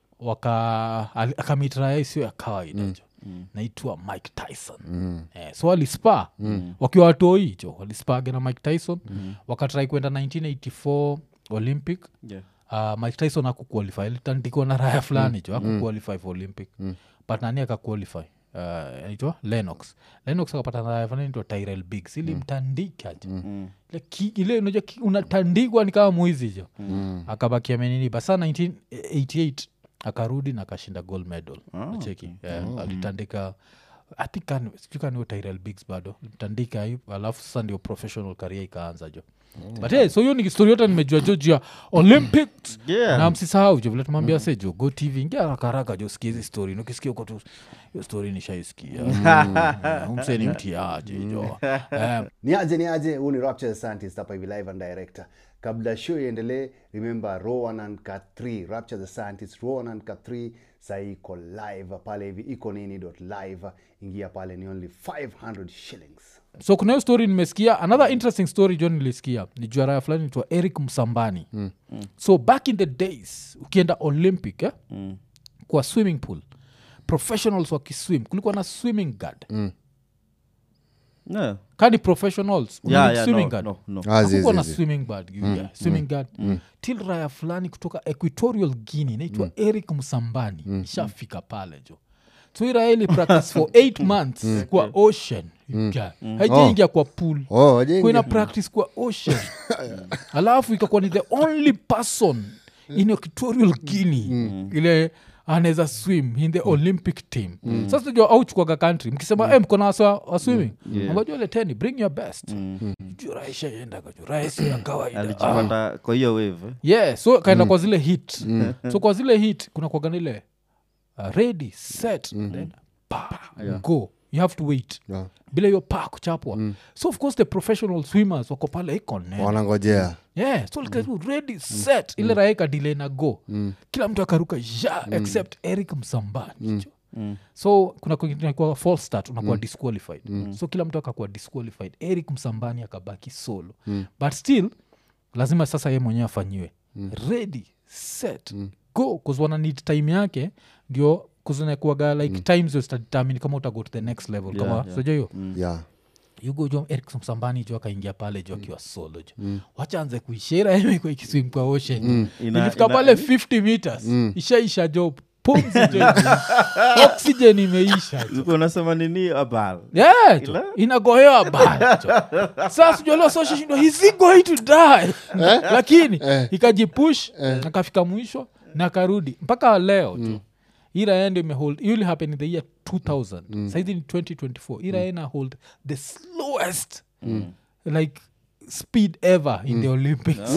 waka ali- akamitraya isio ya kawaida jo naitwa mike tyson eh, so walispa wakiwa watoi hicho walispage na mike tyson wakatrai kwenda 1984 olympic Yeah. uh, mike tyson akuqualify litandikwa na raya fulani jo akuqualify for olympic but nani akaqualify uh, naitwa lenox lenox akapata na raya fulani naitwa tyrel biggs ilimtandika jo Mm. Ile ki- ile unajua ki- unatandikwa ni kama mwizi jo akabakia menini basa 1988 akarudi na akashinda gold medal Ah, cheki alitandika athikaniyo tyrel bigs bado tandika alafu sasa ndio professional career ikaanza jo but hey, so hiyo ni story yote nimejua jo juu ya olympics Yeah. na msisahau jo vile tumwambia se jo go tv ingia haraka haraka jo sikia hizi story ukisikia uko tu hiyo story nishaisikia umseni mtiaji jo Eh, ni aje ni aje huu ni rapture the scientist hapa hivi live and director kabla show iendelee remember rowan and cat 3 rapture the scientist rowan and cat 3 sahii iko live pale hivi iko nini dot live ingia pale ni only 500 shillings so kuna hiyo story nimesikia another interesting story jo nilisikia ni juaraya fulani nitwa eric msambani mm. so back in the days ukienda olympic eh? Mm. kwa swimming pool professionals wakiswim kulikuwa na swimming guard mm. Yeah. kani professionals Yeah, unani yeah, swimming no, guard no, no. Ah, zi, hakukuwa zi, na zi. swimming guard yeah, swimming guard till raya fulani kutoka equatorial guinea inaitwa eric msambani ishafika pale jo so iraeli practice for eight months kwa ocean yeah. haijaingia kwa pool Oh, wajengi. kuina practice kwa ocean alafu ikakuwa ni the only person in equatorial guinea ile anaweza swim in the olympic team sasa najua auchukwaga country mkisema mm. mkona wasa wa swimming Yeah. ambajua leteni bring your best juu raisha yendaga juu raisi ya kawaida Ah. alijipata kwa hiyo wave eh? yeah so kaenda kwa zile hit so kwa zile hit kuna kwaganile uh, ready set then pa go you have to wait Yeah. bila hiyo pa kuchapwa so of course the professional swimmers wako pale iko nene wanangojea yeah so like, ready set ile raha ikadile na go kila mtu akaruka ja except eric msambani Mm. so kuna kunakuwa false start unakuwa disqualified so kila mtu akakuwa disqualified eric msambani akabaki solo but still lazima sasa ye mwenyewe afanyiwe ready set go bcause wana need time yake ndio kuzinakuaga like times zitadetermine kama utago to the next level Yeah, kama yeah. soja hiyo yeah. yugo jo eric msambani jo akaingia pale jo akiwa solo jo wachaanze kuishira emeko ikiswim kwa ocean Ina- ilifika ina- pale 50 meters ishaisha jo pumzi jo oxygen imeisha jo Ulikuwa unasema nini abal Yeah, jo. Ila? inagohewa baya jo sasa sijolo soshashindo hisi going to die lakini ikajipush akafika mwisho na akarudi mpaka leo jo hii raya ndio imehold it will happen in the year 2000 mm. saizi ni 2024 hii raya ina hold the slowest like speed ever in the olympics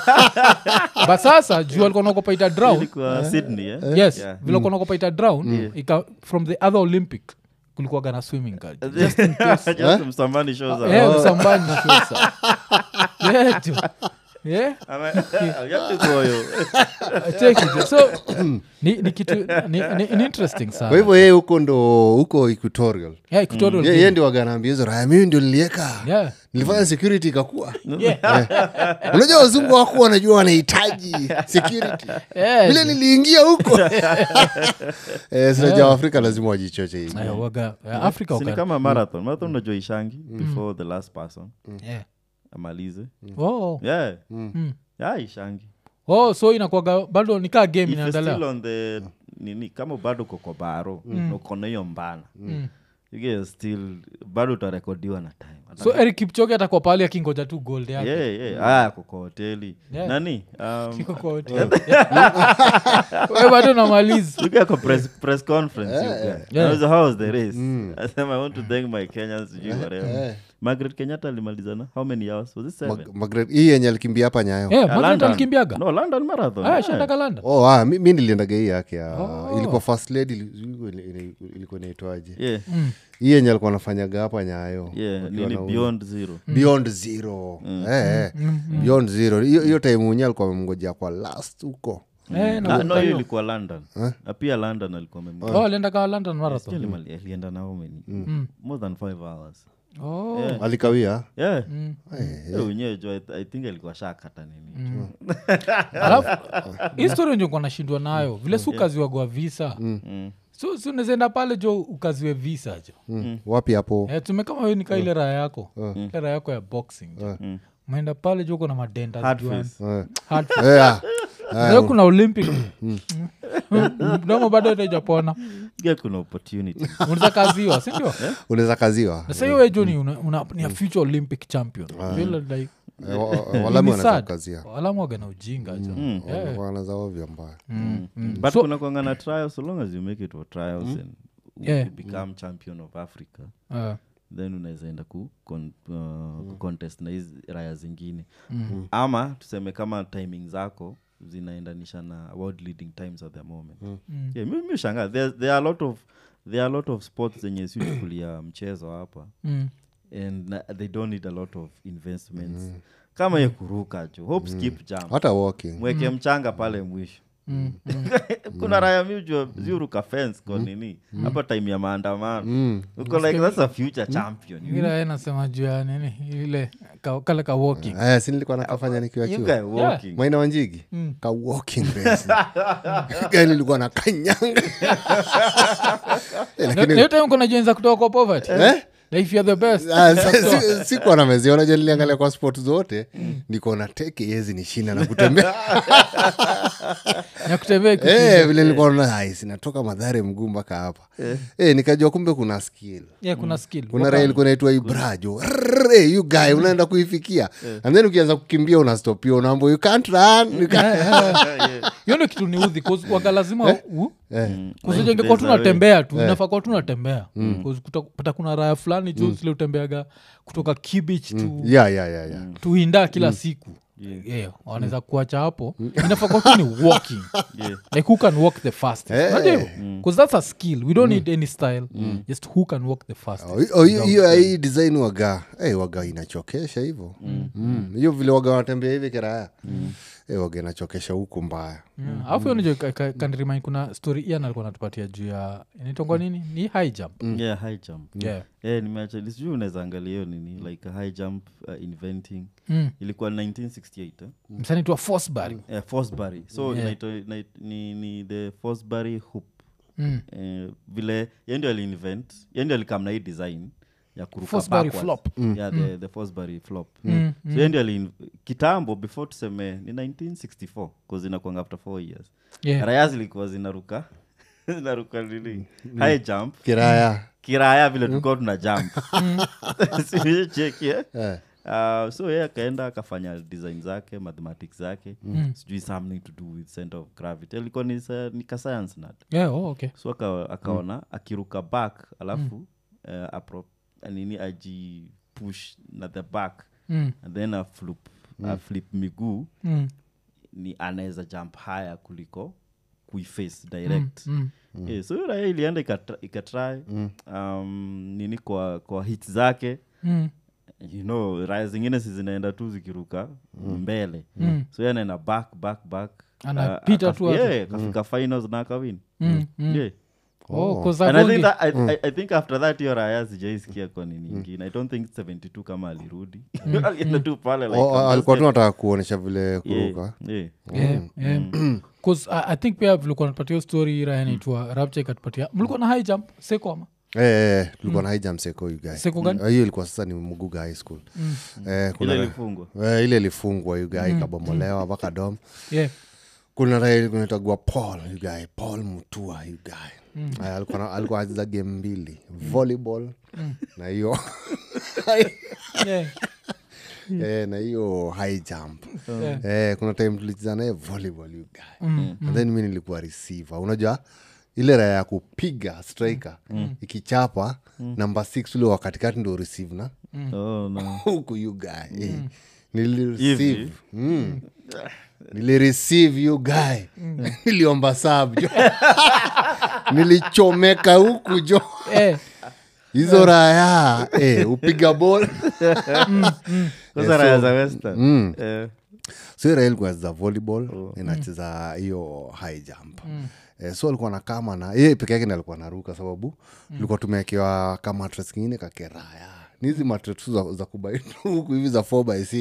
but sasa juu alikuwa naogopa ita drown ilikuwa sydney eh? yes Yeah. vile alikuwa naogopa ita drown ika, from the other olympic kulikuwaga na swimming card just in case Just msambani shows up. yeah, msambani sasa yeah, tu. yeah Ama- you have to go, yo. take it so ni, ni kitu ni, ni, ni interesting sana kwa hivyo yeye huko ndo huko equatorial yeah, equatorial Ye- Guinea. yeye ndio waganaambia hizo raya mimi ndio nilieka yeah. nilifanya security ikakua Yeah. unajua wazungu wakuwa wanajua wanahitaji security Yeah. vile niliingia huko eh, sinajua waafrika lazima wajichoche hivi Aya, waga eh, africa Si ni waka- kama marathon marathon unajua ishangi before the last person yeah. amalize oh. yeah Mm. yeah ishangi oh so inakwaga bado nikaa game if you're still inaendelea on the nini kama bado uko kwa baro na uko na hiyo mbana you get still bado utarekodiwa na time so eric kipchoge atakuwa pale akingoja tu gold yake yeah, yeah. aya ako kwa hoteli Yeah. nani um, Kiko kwa hoteli. Wewe bado namaliza you get a press, press conference you get. Yeah. I was, how was the race asema i want to thank my kenyans sijui whatever margaret kenyatta alimalizana how many hours was it seven Mag- Margaret- hii yenye alikimbia hapa nyayo Yeah, Ah, Margaret London. alikimbiaga no london marathon Ah, yeah. shandaga London. oh, ah, mi, mi niliendaga hii yake ya Oh. ilikuwa first lady ili- ilikuwa ina- ina- ilikuwa inaitwaje yeah hii yenye alikuwa anafanyaga hapa nyayo yeah wakiwa nini na- beyond zero beyond zero Eh, eh. beyond zero hiyo hiyo time mwenye alikuwa amemngojea kwa last huko Eh, na Ah, no kumbuka hiyo hiyo. ilikuwa london Na pia london alikuwa amem- Oh, aliendaga london marathon Sijui alimali- alienda na how many more than five hours Oh. Yeah. alikawia yeah Eh, wenyewe jo I, i think alikuwa shakata nini alafu histori njo kuwa nashindwa nayo vile si ukaziwagwa visa so si unawezaenda pale jo ukaziwe visa jo Mm. wapi hapo Eh, tume kama we nika ile raya yako ile raya yako ya boxing jo umeenda pale jo kuna madenda Hard zijuani. face. Eh. Hard Eh, ah. Leo kuna olympic mdomo bado itajapona Pia kuna opportunity unaweza kaziwa sindio unaweza kaziwa na sahiyo wejo ni, una, una, ni a future olympic champion Vile like, Eh, wa- wa- ni walami wanaweza sad. kukazia walamu waga na ujinga jo Yeah. wanaza ovyo mbaya but So- kuna kwanga na trials so long as you make it for trials and you Yeah. become champion of africa Eh, then unaweza enda ku, con, uh, contest na hizi raya zingine ama tuseme kama timing zako zinaendanisha na world leading times at the moment yeah, mi, mi shanga there, there are a lot of there are a lot of sports zenye sichukulia mchezo hapa mm. and na, they don't need a lot of investments kama ye kuruka jo hope skip jump hata walking mweke mchanga pale mwisho kuna raya miujua ziuruka fence kwa nini hapa time ya maandamano uko like that's a future champion you, ile nasema juu ya nini ile ka- kale ka walking aya si nilikuwa nakafanya nikiwa you chuo guy walking maina wanjigi ka walking race gani ilikuwa na kanyanga Eh, lakini nayotaimkonajenza kutoka kwa poverty Na if you're the best Ah, si- si- sikuwa nameziona je niliangalia kwa sport zote niko na teke yezi ni shina na kutembea ya kutembea kitu- Eh, vile nilikuwa naona ai sinatoka madhare mguu mpaka hapa Eh, nikajua kumbe kuna skill yeah, kuna skill kuna raha ilikuwa naitwa ibrajo Rrrr, eh, you guy unaenda kuifikia and then ukianza kukimbia unastopia unaambo you can't run you can't- hiyo ndio kitu niudhi 'cause waga lazima u- Eh, kusijengekuwa tunatembea tu inafaa kuwa tunatembea pata kuna raya fulani juu zile utembeaga kutoka kibich tu yeah, yeah, yeah, yeah. tuinda kila siku yeah. wanaweza kuacha hapo inafaa kuwa tu ni walking Yeah. like who can walk the fastest Eh. Unajua hivyo? 'Cause that's a skill we don't need any style just who can walk the fastest Oh, hi- oh, hiyo- hiyo hii design waga hey, waga inachokesha hivo Mm. hiyo vile waga wanatembea hivi kiraya hey, waga inachokesha huku mbaya Yeah. alafu hiyo nijo kanrimind kuna story ian alikuwa natupatia juu ya inaitongwa nini ni high jump yeah high jump yeah. Eh, nimeacha sijui unaweza angalia hiyo nini like a high jump uh, inventing mm. ilikuwa 1968 eh? msanaitwa fosbury eh, Fosbury. so inaitwa- inait- ni, ni the Fosbury hoop mm. eh, vile ye ndio aliinvent ye ndio alikam na hii design ya kuruka Fosbury backwards. flop. yeah, the, the Fosbury flop Mm, so ye ndio ali kitambo before tuseme ni 1964 bcause inakwanga after four years yeah. raya zilikuwa zinaruka zinaruka nini high jump kiraya kiraya vile tulikuwa tuna jump sichekie Uh, so ye akaenda akafanya design zake mathematics zake sijui something to do with center of gravity alikuwa ni, sa- ni ka science nut yeah, oh, okay so aka, akaona akiruka back alafu uh, apro, nini aji push na the back Mm. and then aflip, aflip miguu Mm. ni anaweza jump higher kuliko kuiface direct Mm. yeah, so hiyo raya ilienda ikatra- ikatry um, nini kwa kwa hit zake Mm. you know raya zingine si zinaenda tu zikiruka mbele Mm. so yeye anaenda back back back Anapita Uh, tu akaf- hapo. yeah, akafika finals na akawin Mm. Mm. yeah. Oh, 'cause and I think, Agongi- that, I, I, I think after that hiyo raya sijaisikia kwa nini ingine i don't think 72 kama alirudi alienda tu pale like, Oh, I'm alikuwa just tu nataka kuonyesha vile yeah, kuruka yeah. Yeah, yeah. 'Cause I, i think pia vilikuwa napatia hiyo story raya naitwa rapcha ikatupatia mlikuwa na high jump seko ama Eh, eh, eh, tulikuwa na hijam seko you guy. Seko gani? Eh, hiyo ilikuwa sasa ni muguga high school Eh, kuna- ile ilifungwa eh, ile ilifungwa yugai ikabomolewa mpaka dom yeah. kuna raha kunatagua paul yugae paul mutua yugae Aya, alikuwa na- alikuwa acheza game mbili volleyball na hiyo Yeah. eh, na hiyo high jump Yeah. eh, kuna time tulicheza naye volleyball yugae and then mi nilikuwa receiver unajua ile raya ya kupiga striker ikichapa namba six ule wa katikati ndo receive na oh, no. huku you guy eh. nilireceive Hivi? mm. nilireceive you guy niliomba sab jo nilichomeka huku jo Eh, hizo raya eh, upiga bol Sasa raya za western Eh, so rael kuacheza volleyball inacheza hiyo high jump Eh, so alikuwa na kama na ye peke yake ndi alikuwa naruka sababu tulikuwa tumewekewa kamatres kingine kakeraya ni hizi matres tu za, za kubaitu huku hivi za 4 by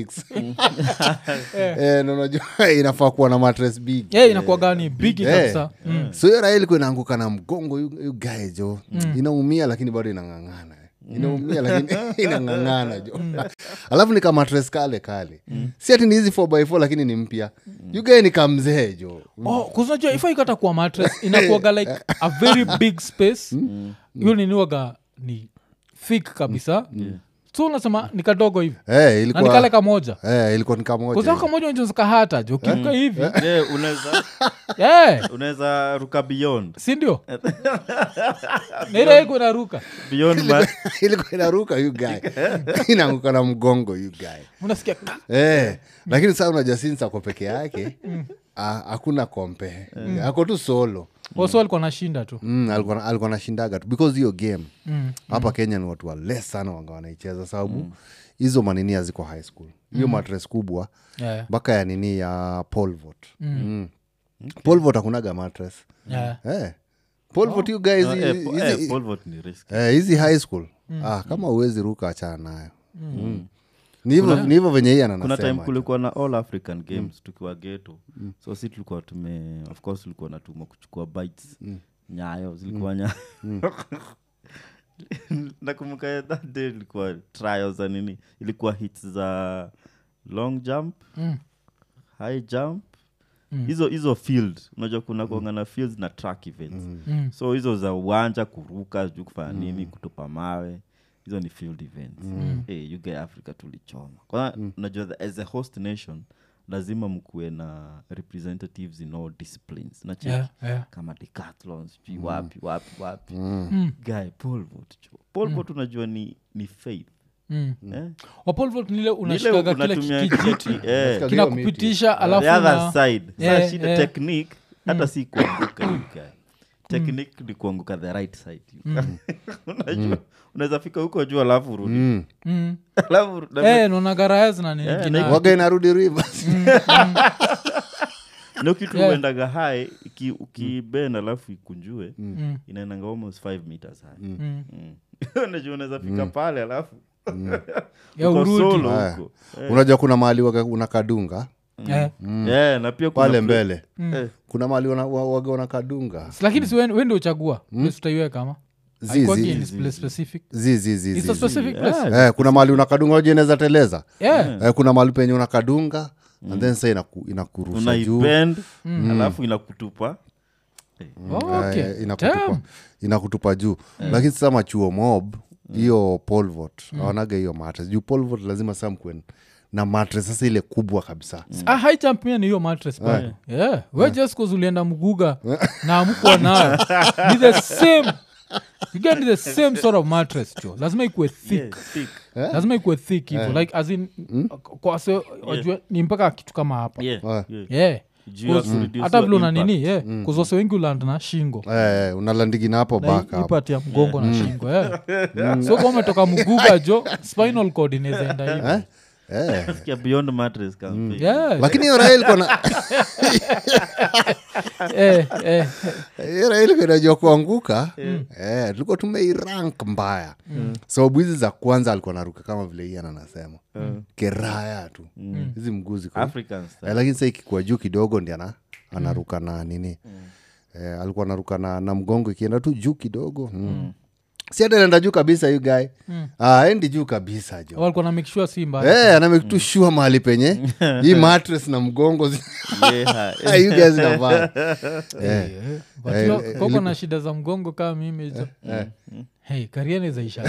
6 eh, na unajua inafaa kuwa na matres big yeah, inakuwa gani bigi Eh. kabisa Mm. so hiyo raha ilikuwa inaanguka na mgongo yu yu guy jo inaumia lakini bado inang'ang'ana inaumia lakini inang'ang'ana jo alafu ni kama tres kale kale si ati ni hizi 4 by 4 lakini ni mpya yugae ni kamzee jo oh, kuzinajua ifa ikata kuwa mattress inakuaga like a very big space hiyo niniwaga ni thick kabisa so unasema ni kadogo hivi Eh, na nikale ilikuwa kamoja eh, ilikuwa ni kamoja kuzaa hivi. kamoja unaweza kahata jo kiruka hivi yeah, unaweza yeah. unaweza ruka beyond sindio naile iko inaruka beyond ma- ilikuwa inaruka yu guy inaanguka na mgongo yu guy unasikia ka- eh, lakini saa unajua since ako peke yake ah, hakuna kompe ako tu solo waso alikuwa nashinda tu mm, alikuwa na- alikuwa nashindaga tu because hiyo game hapa kenya ni watu wa less sana wanga wanaicheza sababu hizo manini haziko high school hiyo matres kubwa yeah. mpaka ya nini ya polvot mm. polvot hakunaga matres Yeah. eh. polvot you guys No, hizi- eh, po- hizi- eh, pole vote ni risk eh, hizi high school ah, kama uwezi ruka achana nayo mm. ni hivyo ni hivyo venye hii kuna time ananasema kulikuwa na all african games tukiwa geto so si tulikuwa tume of course tulikuwa natuma kuchukua bites nyayo zilikuwa nyayo nakumbuka that day ilikuwa trials za nini ilikuwa hits za long jump high jump hizo hizo field unajua kuna kuanga na fields na track events so hizo za uwanja kuruka juu kufanya nini kutupa mawe hizo ni field events hey, you guys africa tulichoma kwanza unajua the- as a host nation lazima mkuwe na representatives in all disciplines na check Yeah, yeah. kama decathlon sijui wapi wapi wapi guy polvot polvot unajua ni, ni faith Mm. eh? wapolvot nile Ni ile unashikaga kile unatumia kijiti kijiti, eh. kinakupitisha alafu the other na- side Yeah, Sasa shida yeah. technique hata si kuanguka you guy. technique ni kuanguka the right side you guy. unajua unaweza fika huko juu alafu rudi mm. Mm. alafu na- Eh, naonagaraya zina nini Eh, kina- waga inarudi rivers na kitu Yeah. uendaga high iki- ukibend alafu ikunjue Mm. inaendanga almost 5 meters high Mm. Mm. unajua unaweza fika pale alafu Ya uko urudi. solo Aya. huko unajua kuna mahali waga unakadunga Eh. Yeah, na pia kuna pale pla- mbele Eh, kuna mahali wana- wa- waga unakadunga lakini si wen- wende uchagua place utaiweka ama Zi, Haikuwagi zi, in zi, place specific zi, zi, zi, It's zi, a zi. specific place Yeah. Eh, kuna mahali unakadunga unajua inaweza teleza yeah eh, kuna mahali penye unakadunga and then sa inaku, inakurusha juu unaibend alafu inakutupa Oh, okay. eh, inakutupa, Damn. inakutupa juu lakini sasa machuo mob hiyo polvot awanaga hiyo matres juu polvot lazima saa mkue na matres sasa ile kubwa kabisa Ah, high jump pia ni hiyo mattress bado yeah. we just cause ulienda mguga na amkuwa nayo ni the same you get the same sort of mattress jo lazima ikuwe thick Yeah, thick. lazima ikuwe thick hivo like as in kwa se wajue ni mpaka kitu kama hapa Yeah, Ah. yeah. yeah Juu ya Cause kureduce hata your vile una impact. nini yeah. kuzose wengi uland na shingo eh, unalandigi na hapo Na back hii- hapo ipati ya mgongo na shingo yeah. so kama umetoka mguga jo spinal cord inawezaenda hivi eh. Sikia beyond mattress campaign. yeah. lakini hiyo raha ilikuwa na eh, eh, hiyo raha ilikuwa inajua kuanguka eh, tulikuwa tumeirank mbaya sababu hizi za kwanza alikuwa naruka kama vile ian anasema keraya tu hizi mguu ziko African style. eh, lakini sa ikikuwa juu kidogo ndi ana, anaruka na nini eh, alikuwa anaruka na, na mgongo ikienda tu juu kidogo mm. si hata naenda juu kabisa yu gae mm. ah, endi juu kabisa jo walikuwa na make sure si mbaya Eh, anamekitu shua mahali penye hii mattress na mgongo zi- Yeah. you guys inavaa. Eh, Eh, but Eh, hiyo- eh, koko na shida za mgongo kama mimi jo hey, kariene zaisha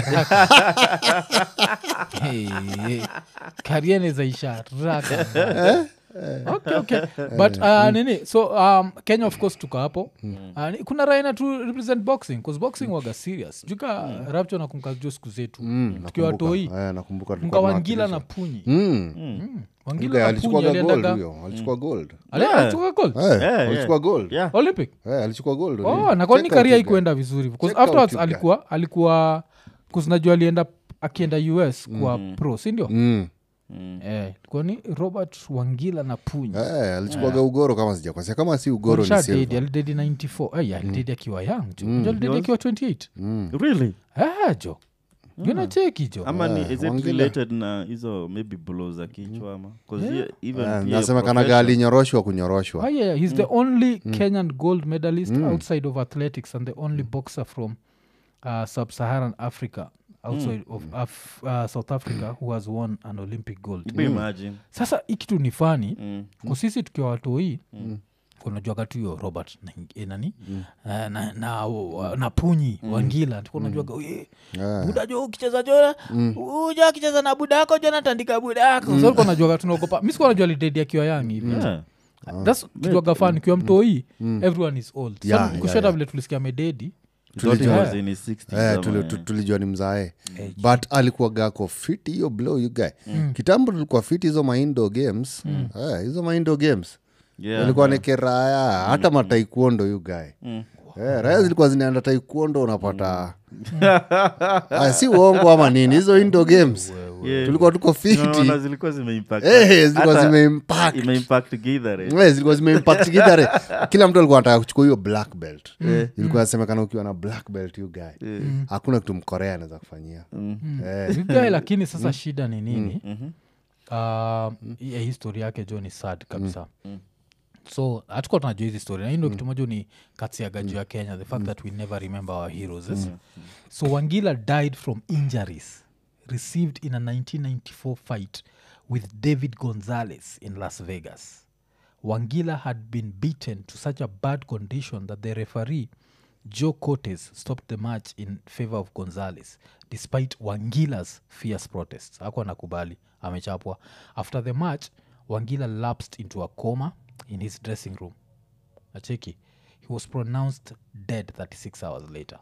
hey, hey, kariene zaisha raka okay, okay. but uh, nini so um, kenya of course tuko hapo uh, ni- kuna raina tu represent boxing bcause boxing waga serious juka mm. rapcho nakumka jo siku zetu mm, tukiwa nakumbuka. toi Eh, nakumbuka tulikuwa mkawangila na tunawakilisha. punyi Mm. Mm. You wangila guy na punyi alichukuaga gold aliendaga huyo alichukua gold Ali- alichukua gold Eh, yeah. alichukua gold Yeah. olympic Eh, alichukua gold oh, na kwani Check karia out you guy. ikuenda vizuri because Check out afterwards you guy. alikuwa alikuwa kuzinajua alienda akienda us kuwa pro sindio Mm. eh, ilikuwa ni robert wangila na puny Eh, alichukuaga ugoro kama sijakosea kama si ugoro ni Alishadedi, silver. alidedi 94 Ay, alidedi akiwa young jo Jo alidedi akiwa 28 Really? Ah, jo jona cheki jo ama ni is it Wangila. related na hizo maybe blow za kichwa ama 'Cause here, even Eh, pia nasemekanaga profession- alinyoroshwa kunyoroshwa Ah, yeah, yeah. he's the only kenyan gold medalist outside of athletics and the only boxer from uh, sub-saharan africa outside of Af- uh, south africa who has won an olympic gold Hebu imagine. sasa hii kitu ni fani Mm. kusisi tukiwa watoi kunajuaga tu hiyo robert na, eh, nani Eh, na, na, wa- na punyi wangila tukunajuaga Eh. buda jo ukicheza jo uja akicheza na buda yako jo natandika buda yako so najuaga tunaogopa mi sikuwa najua lidedi akiwa yang hivi Yeah. thats kijuaga fan ukiwa mtoi everyone is old Yeah, so yeah, kushata yeah. vile tulisikia mededi Thought he Tulijua- was in his 60s Eh, ama, tuli- eh. tu- tulijua ni mzae but alikuwa gako fiti hiyo blow you guy kitambo tulikuwa fiti hizo maindo games Eh, hizo maindo games Yeah, ilikuwa ni keraya hata mataikuondo you guy Eh, raya zilikuwa zinaenda taikuondo unapata Ah, si uongo ama nini hizo indo games Yeah. tulikuwa tuko fiti Unaona zilikuwa zimeimpact. Eh, zilikuwa Hata zimeimpact. imeimpact Gatorade. Eh, zilikuwa zimeimpact kidare kila mtu alikuwa anataka kuchukua hiyo black belt ilikuwa nasemekana ukiwa na black belt you guy hakuna kitu mkorea anaweza kufanyia Eh, vigae lakini sasa shida ni nini uh, ya histori yake jo ni sad kabisa so hatukuwa tunajua hizi story na hii ndo kitu moja ni katsiaga juu ya kenya the fact that we never remember our heroes yes? so wangila died from injuries received in a 1994 fight with david gonzales in las vegas wangila had been beaten to such a bad condition that the referee joe cortes stopped the match in favor of gonzales despite wangila's fierce protests ako anakubali amechapwa after the match wangila lapsed into a coma in his dressing room acheki he was pronounced dead 36 hours later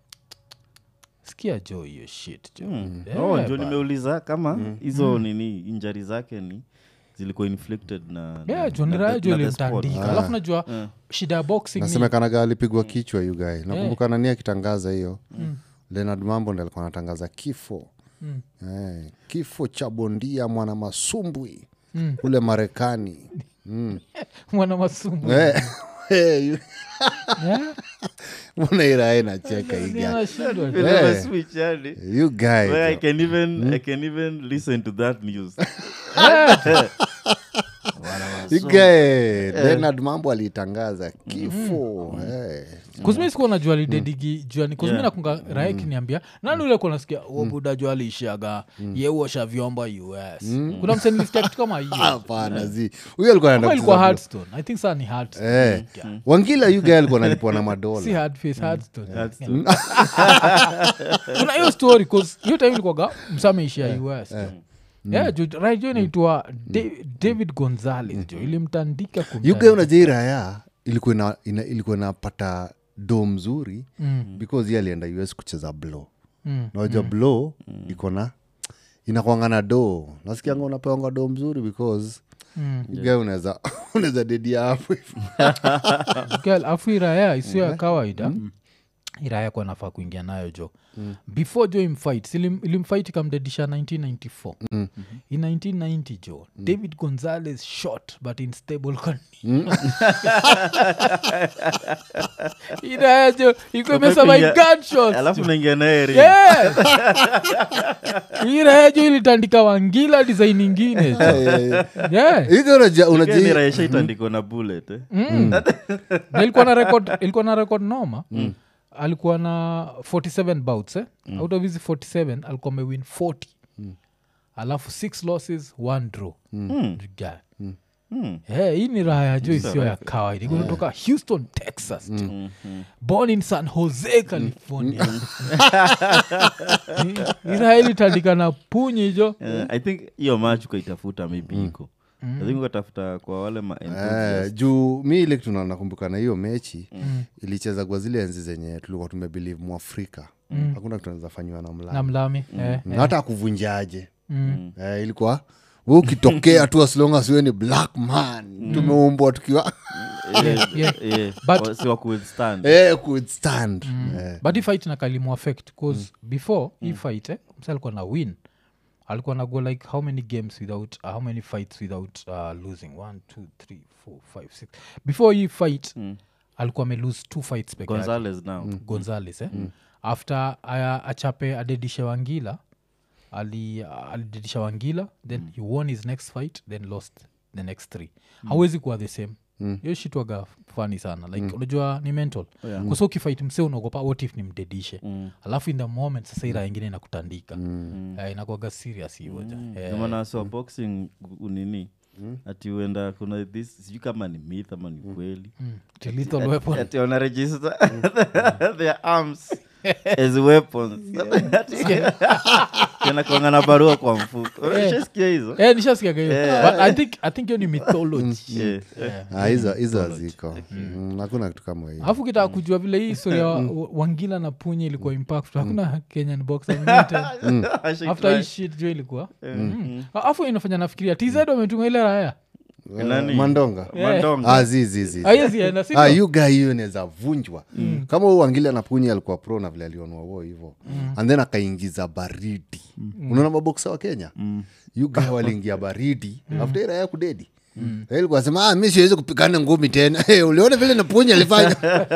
skia jo hiyo shit jo Yeah, oh, ndio ba- nimeuliza kama hizo nini injari zake ni zilikuwa inflicted na, na- yeah jo na nirayo the- jo na the sport. ilimtandika alafu najua shida ya boxing ni nasemekanaga alipigwa kichwa you guy nakumbuka nani akitangaza hiyo leonard mambo ndi alikuwa anatangaza kifo eh, kifo cha bondia mwana masumbwi kule marekani mwana masumu Eh, eh, yu- Yeah? mbona irae nacheka Ni iga anashindwa. Vile Eh. wameswitch, yani. you guy Where I jo. can even I can even listen to that news. Ige, Leonard mambo alitangaza kifo eh. kuzimi sikuwa najua lidedigi juani kuzimi nakunga rae kiniambia nani ule kuwa nasikia obuda jua aliishiaga yeuosha vyombo us kuna msenilisikia kitu kama hiyo hapana zi huyo alikuwa anaenda Kama ilikuwa kucheza hardstone i think saa ni hardstone Eh. wangila yuga alikuwa analipwa na si madola hardface hardstone That's the- kuna hiyo story 'cause hiyo time ilikuwaga msameishia us yeah, ju- right jo inaitwa Da- david gonzales jo ilimtandika kumtandika. yuga unajai raya ilikuwa ina, ina, ilikuwa inapata do mzuri Mm. because ye alienda us kucheza blow Mm. nawaja mm. blow iko na inakwangana do nasikianga unapewanga do mzuri because Mm. yuga unaweza unaweza dedia hapo hivi. Girl, afu iraya isio ya kawaida iraya kwa nafaa kuingia nayo jo before jo imfight ilim, ilimfight ikamdedisha 1994 in 1990 jo david gonzales shot but in stable condition iraya jo iko imesema in Umepiga- gunshots alafu jo. naingia naye ring. Yeah. iraya jo ilitandika wangila design ingine jo. yeah. Yuga unaja- Pia ni unaji raisha itandikwa na bullet eh. Na ilikuwa na record ilikuwa na record noma alikuwa na 47 bouts eh? out of hizi 47 alikuwa amewin 40 alafu 6 losses 1 draw Guy. Mm. Eh, hii ni raha ya jo isiyo ya kawaida Iko kutoka houston texas jo. born in san jose california Hii raha ilitandika na punyi jo Eh, i think hiyo match ukaitafuta maybe iko i think ukatafuta kwa wale ma Eh, juu mi ile kitu na- nakumbuka na hiyo mechi ilicheza kwa zile enzi zenye tulikuwa tumebelieve mwafrika hakuna kitu anaweza fanyiwa na na mlama mlami eh, na hata akuvunjaje eh, ilikuwa we ukitokea tu aslonga siwe ni black man tumeumbwa tukiwa yeah, yeah. Yeah, But- wa- si wa kuwithstand. eh, kustand eh. but hii fight nakalimu affect bcause before hii fight eh, msa alikuwa na win alikuwa na go like how many games without uh, how many fights without uh, losing one two three four five six before hii fight alikuwa amelose two fights peke yake. Gonzalez now gonzales eh? after aya achape adedishe wangila ali alidedisha wangila then he won his next fight then lost the next three hawezi kuwa the same hiyo shitwaga fani sana like unajua ni mental Yeah. kusa ukifight mse unaogopa what if nimdedishe alafu in the moment sasa ira ingine inakutandika Eh, inakwaga serious hivoja Ndio maana so boxing unini ati uenda kuna this sijui kama ni myth ama ni kweli lethal weapon ati wana register their arms as weapons kanakwanga na barua kwa mfuko shasikia hizo Eh, nishasikiaga hiyo but I think- i think hiyo ni mythology Yeah. Ah, hizo hizo haziko Mm, hakuna kitu kama hiyo alafu kitaka kujua vile hii historia wa, wa- wangila na punye ilikuwa impact hakuna kenyan boxer limited. Ashai after hii try. shit jo ilikuwa Mm. alafu inafanya nafikiria tz wametuma ile raya Nani? mandonga Mandonga. ah, zi, zi, zi. aiyezienda Ah, hiyo guy hiyo inaweza vunjwa kama huu angili anapunya alikuwa pro na vile alionwa wo hivo and then akaingiza baridi unaona maboksa wa kenya mm. guy waliingia baridi after ira ya kudedi Eh, ilikuwa sema ah, mi siwezi kupigana ngumi tena Eh, uliona vile napunya alifanya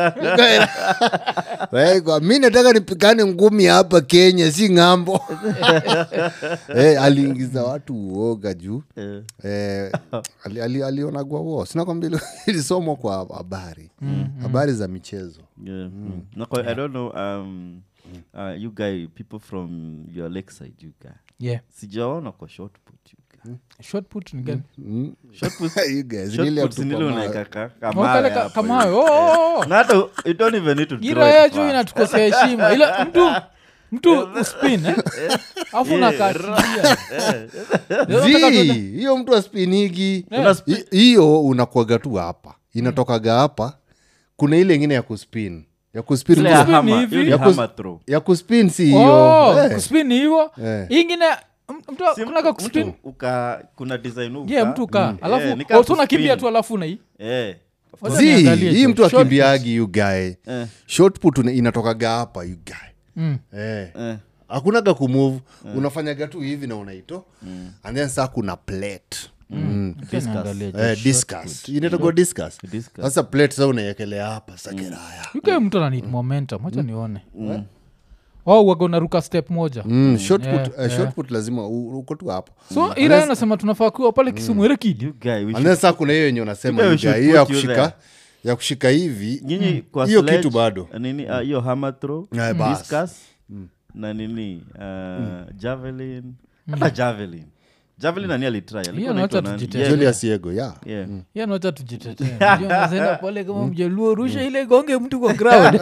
Eh, kwa, mi nataka nipigane ngumi hapa kenya si ng'ambo eh, aliingiza watu uoga juu Eh. eh, ali, ali, alionagwa wo sinakwambia ili- ilisomwa kwa habari habari za michezo Yeah. Mm. No, 'cause I don't know. Um, uh, you guy, people from your lakeside, you guy. yeah Sijaona kwa short put, you guy. short put ni gani Short put, You guys, short really put have to ni ile come unaeka out. ka- Oh, kamawe kale ka- hapo kama hivi. hayo. Oh, oh, oh. Na hata u- you don't even need to draw ira it yetu far. inatukosea heshima ila mtu mtu uspin eh? afu nakatilia Zii, hiyo mtu aspinigi Hi- hiyo unakwaga tu hapa inatokaga hapa kuna ile ingine ya kuspin ya kuspin Ile ya Kuspin hammer, hivi. hiyo ni Ya kus- hammer throw. ya kuspin si hiyo Oh, Eh, kuspin ni hivo Eh. ingine m- mtu Si kunaga mtu- kuspin mtu uka- kuna design uka- yeah mtu kaa Eh, ni alafu kama oh, so unakimbia kuspin. tu alafu nai Eh. Wacha Zii, niangalie hii tu. mtu Short akimbiagi you guy Eh. short put una- inatokaga hapa you guy Mm. eh. Eh. hakunaga kumove unafanyaga tu hivi na unaito and then saa kuna plate Mm. Acha niangalie tu. Eh, discuss inatagua discuss Discuss. sasa plate sa unaekelea hapa sakeraya yuke mtu ananid momentum wacha nione au waga unaruka step moja Mm, short put, Yeah, eh, yeah. short put lazima u- uko tu hapo so ira nasema tunafaa kuwa pale kisumu erekidi You guy, we should- Unless saa kuna hiyo yenye unasema You guys hivi, should hiyo ya put you kushika ya kushika hivi nyinyi kwa hiyo sledge, kitu bado. nini ah, hiyo hammer throw Eh, bas. discus na nini uh, javelin hata javelin javelin nani alitry alikuwa Hiyo anaitwa nawacha nani? tujite- Yeah, julius yego ya yeah. yanacha tujiteteenaenda pale kama mjaluo rusha ile gonge mtu kwa ground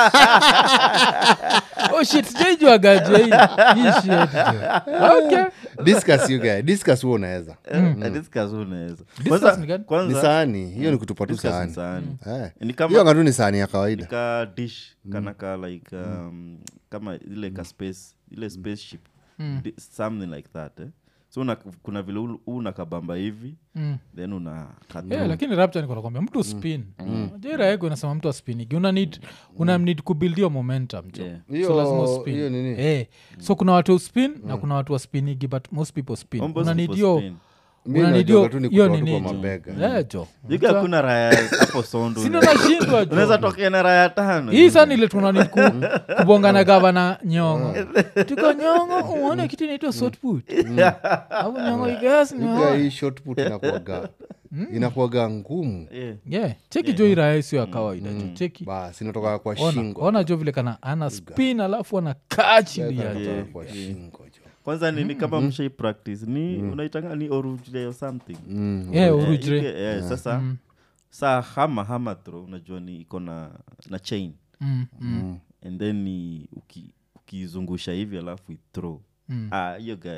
oh shit sijaijuagaje hii hii shit okay discuss you guy discuss huo unaweza Eh, discuss unaweza Discuss Kwanza- ni gani? ni kwanza sahani hiyo ni kutupa tu discuss ni sahani sahani. Eh. Ni kama- hiyo ngatu ni sahani ya kawaida ka dish kana ka like um, kama ile ka space ile spaceship Di- something like that eh? so una, kuna vile u- u unakabamba hivi Mm. then una cut Yeah, lakini rapta nikonakwambia mtu spin jiraeko inasema mtu aspinigi una need, una need kubuild hiyo momentum jo Yeah. Hiyo- so lazima uspin. hiyo nini? Eh, so kuna watu spin na kuna watu waspinigi but most people spin Almost una need people hiyo spin. Mi una need najuanga hiyo tu ni hiyo kutoa tu nini kwa jo. mabega. Eh, jo Yuga hakuna raya hapo sondo sindo nashindwa unaweza jo tokea na raya tano hii sana ile tunani ku, kubongana gavana nyongo tuko nyongo uone kitu inaitwa sotput au nyongo igas You guy, hii short put inakuwaga inakuwaga ngumu Yeah. yeah cheki jo iraya sio ya kawaida jo cheki bas inatoka kwa ona, shingo ona jo vile kana ana spin alafu anakaa chini ya Inatoka jo kwa shingo jo kwanza nini kama mshai practice ni unaitanga ni orujle or something yeah, Eh, urujre ike- eh, sasa saa hama hama throw unajua ni iko na na chain Mm, mm. and then ni uki- ukizungusha hivi alafu ithrow ah hiyo guy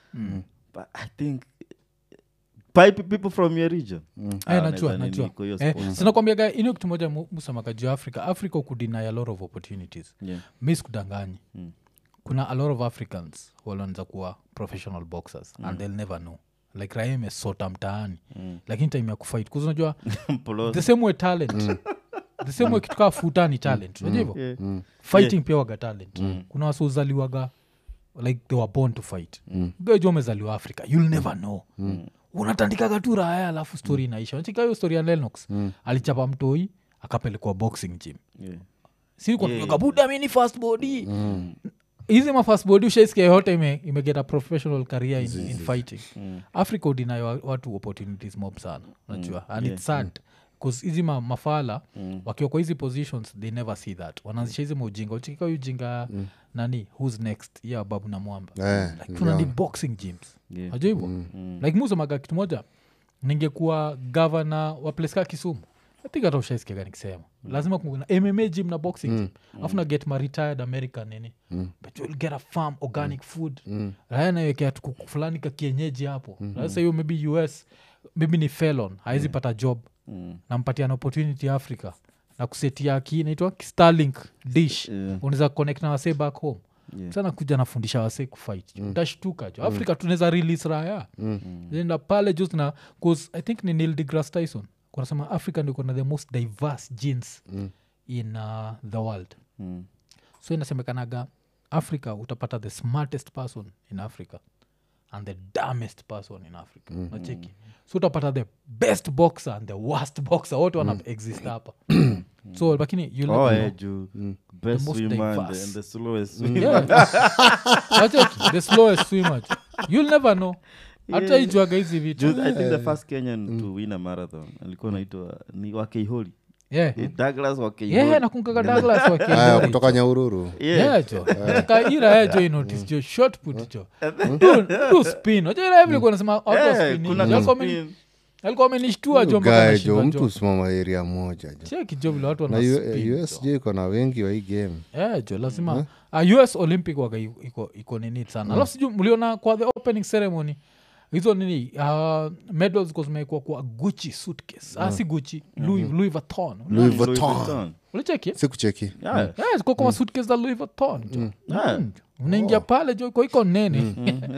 but i think pipe people from your region Ah, Eh, wanaweza najua nini najua kwa hiyo eh, sport. sinakwambiaga inio kitu moja mu- musamaka juu ya africa africa ukudeny a lot of opportunities Yeah. mi sikudanganyi kuna a lot of africans walianza kuwa professional boxers and they'll never know like raia imesota mtaani lakini time ya kufight kuzi unajua Mpolo- the same way talent the same way kitu kaa futa ni talent unajua hivyo Yeah. fighting pia waga talent kuna wasiozaliwaga like they were born to fight mm. gajua umezaliwa africa you'll never know unatandikaga tu raya alafu story inaisha nachika hiyo story ya lenox alichapa mtoi akapelekwa boxing gym Yeah. sikuaga buda mini fast body hizi ma fast body ushaisikia yote ime, imegeta professional career in, in fighting africa udinayo wa- watu opportunities mob sana unajua and it's sad bcause hizi ma, mafala wakiwa kwa hizi positions they never see that wanaanzisha hizi maujinga uchikika ujinga nani who's next ya babu na mwamba Eh, like, tuna ni boxing gyms Yeah. najua hivo like musemaga kitu moja ningekuwa gavana wa place ka kisumu I think hata ushaiskiaga nikisema lazima kumbuka na mma gym na boxing gym alafu na get my retired american nini but you'll get a farm organic food raya naiwekea tu kuku fulani ka kienyeji hapo sasa hiyo maybe us maybe ni felon hawezi pata job nampatia na opportunity africa na kusetia ki naitwa starlink dish Yeah. unaweza connect na wasee back home Yeah. sana kuja nafundisha wasee kufight mm. utashtuka jo afrika tunaweza release raya enda pale just na cause i think ni neil degrasse tyson kunasema africa ndio kuna the most diverse genes in uh, the world Mm. so inasemekanaga africa utapata the smartest person in africa and the dumbest person in africa nacheki so utapata the best boxer and the worst boxer wote wana exist hapa so lakini you'll Oh, never eh, know. juu best most swimmer and the, diverse. and the slowest swimmer. Yeah. Wacheki, the slowest swimmer jo. you'll never know hata Yeah. ijuaga hizi vitu Juu, i think the first kenyan to win a marathon alikuwa naitwa ni wakeiholi yeah. douglas wakeiholi yeah, nakungaga douglas aya wakio kutoka nyaururu Yeah. jo kaira ya jo inotis jo short put jo Du- du spin Wajua ira vile kuwa nasema watu wa Eh, spin kuna hivi. Alikuwa ameni- spin. alikuwa amenishtua jo mpaka gae nashindwa jo jo. mtu usimama area moja jo cheki jo vile watu na wana U- spin jo. us jo iko na wengi wa hii game Eh, jo lazima uh, us olympic waga iko- iko, iko nini sana alafu sijuu mliona kwa the opening ceremony hizo nini uh, medals ziko zimewekwa kwa gucci suitcase ah, si gucci louis, louis vuitton louis Louis vuitton Vuitton. ulicheki sikucheki Yeah. Yeah, ziko kwa suitcase za louis vuitton jo Yeah. Mm. unaingia pale jo iko iko nene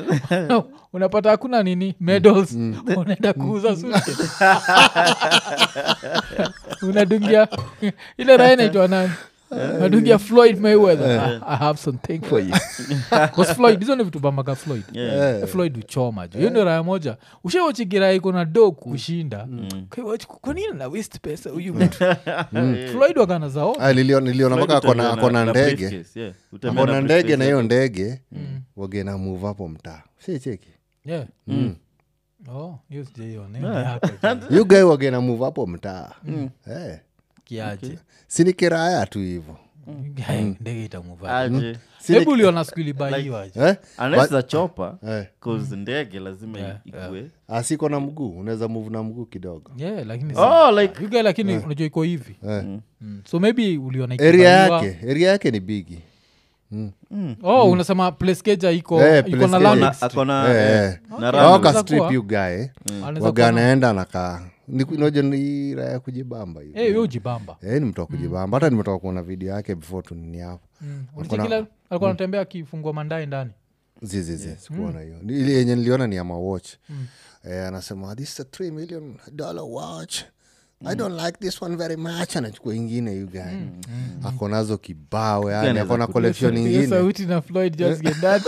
unapata hakuna nini medals unaenda kuuza suitcase unadungia ile raha inaitwa nani nadungia floyd mayweather I, i have something for you bcause floyd hizo ni vitu bamaka floyd Yeah. floyd uchoma jo hiyo ndio raya moja ushawachigira iko na do kushinda Kwa hiyo, kwa nini na waste pesa huyu mtu floyd wakana zao Ah, nilio- niliona mpaka akona Utembea na- akona na ndege briefcase, yeah. Utembea akona na ndege na briefcase hiyo ndege wagena move hapo mtaa sicheki yeah. oh hiyo sijaiona Hiyo ni yako jo. you guy wagena move hapo mtaa Eh, kiaje si ni kiraya tu hivo Guy, ndege itamuva Aje. hebu uliona siku ilibaiwaje eh? Unless the chopper, Eh. 'cause ndege lazima Yeah, ikue asiko na mguu unaweza move na mguu kidogo yeah lakini si- Oh, like- you guy lakini unajua iko hivi Eh. Mm. so maybe uliona area ikibaiwa- yake area yake ni bigi oh unasema place keja iko Eh, iko place na keja. landing Akona- strip. akona Eh, eh, eh. na Okay. runway. Anaweza waka strip kuwa. you guy Anaweza waga kuwa na- anaenda nakaa noja ni raya kujibamba hivi Eh, yo jibamba Eh, ni mtu wa kujibamba hata nimetoka kuona video yake before tunini hapo ulichekila alikuwa anatembea akifungua mandai ndani zizizi sikuona hiyo Ni- ile yenye niliona ni ama watch eh, anasema this is a 3 million dollar watch i don't like this one very much anachukua ingine you guy ako nazo kibao yani anaweza ako na ku- collection Hiyo ingine sauti na floyd just get that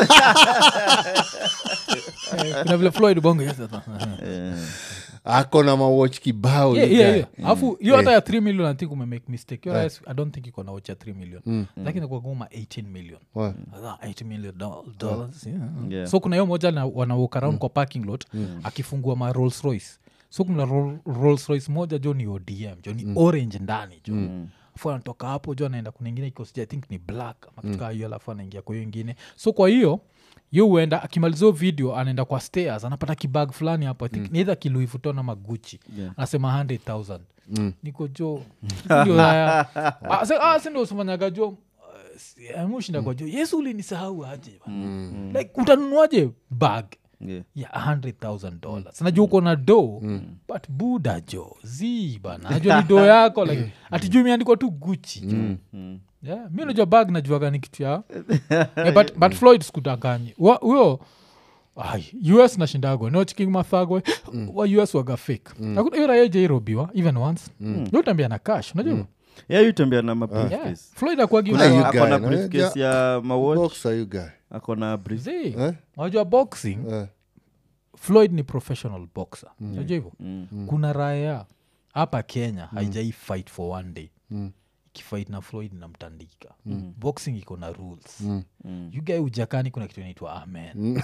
Eh, kuna vile floyd bongo yes, sasa. Eh, ako na mawatch kibao Yeah, you yeah, guy. yeah. alafu hiyo hata ya 3 million i think umemake mistake Your eyes, i don't think iko na watch ya 3 million lakini kwa goma 18 million Wa- Ah, 8 million doll- dollars yeah. Yeah. so kuna hiyo moja na wanawalk around kwa parking lot akifungua ma rolls royce so kuna Roll- rolls royce moja jo ni odm jo ni orange ndani jo afu anatoka hapo jo anaenda kuna ingine iko sija, i think ni black ama kitu kaa hiyo alafu anaingia kwa hiyo ingine so kwa hiyo yo huenda akimaliza hiyo video anaenda kwa stairs anapata kibag fulani hapo i think mm. neither kiluivuton ama guchi Yeah. anasema 100000 niko jo ndio haya Ah, se- ah, si ndio usifanyaga jo mushinda kwa jo yesu ulinisahau aje bana. like utanunuaje bag yeah. ya 100000 dollars najua uko na do but buda jo zi bana najua ni do yako like atijuu imeandikwa tu guchi jo Mm. yeah, mi najua bag najuaga ni kitu ya yeah, but, but floyd sikudanganyi Wa- huyo ai, us nashindagwa nochiking mathagwe wa us waga fake Hakuna- hiyo raia jairobiwa even once mm. utambia na cash unajua yeah you tembea na yeah. mabriefcase floyd akuagi Kuna you akona guy, briefcase ya mawatch Boxer, you guy. akona brief zi Eh? unajua boxing Eh. floyd ni professional boxer unajua hivyo kuna raya hapa kenya haijai fight for one day ikifight na floyd namtandika boxing iko na rules Mm. you guy ujakani kuna kitu inaitwa amen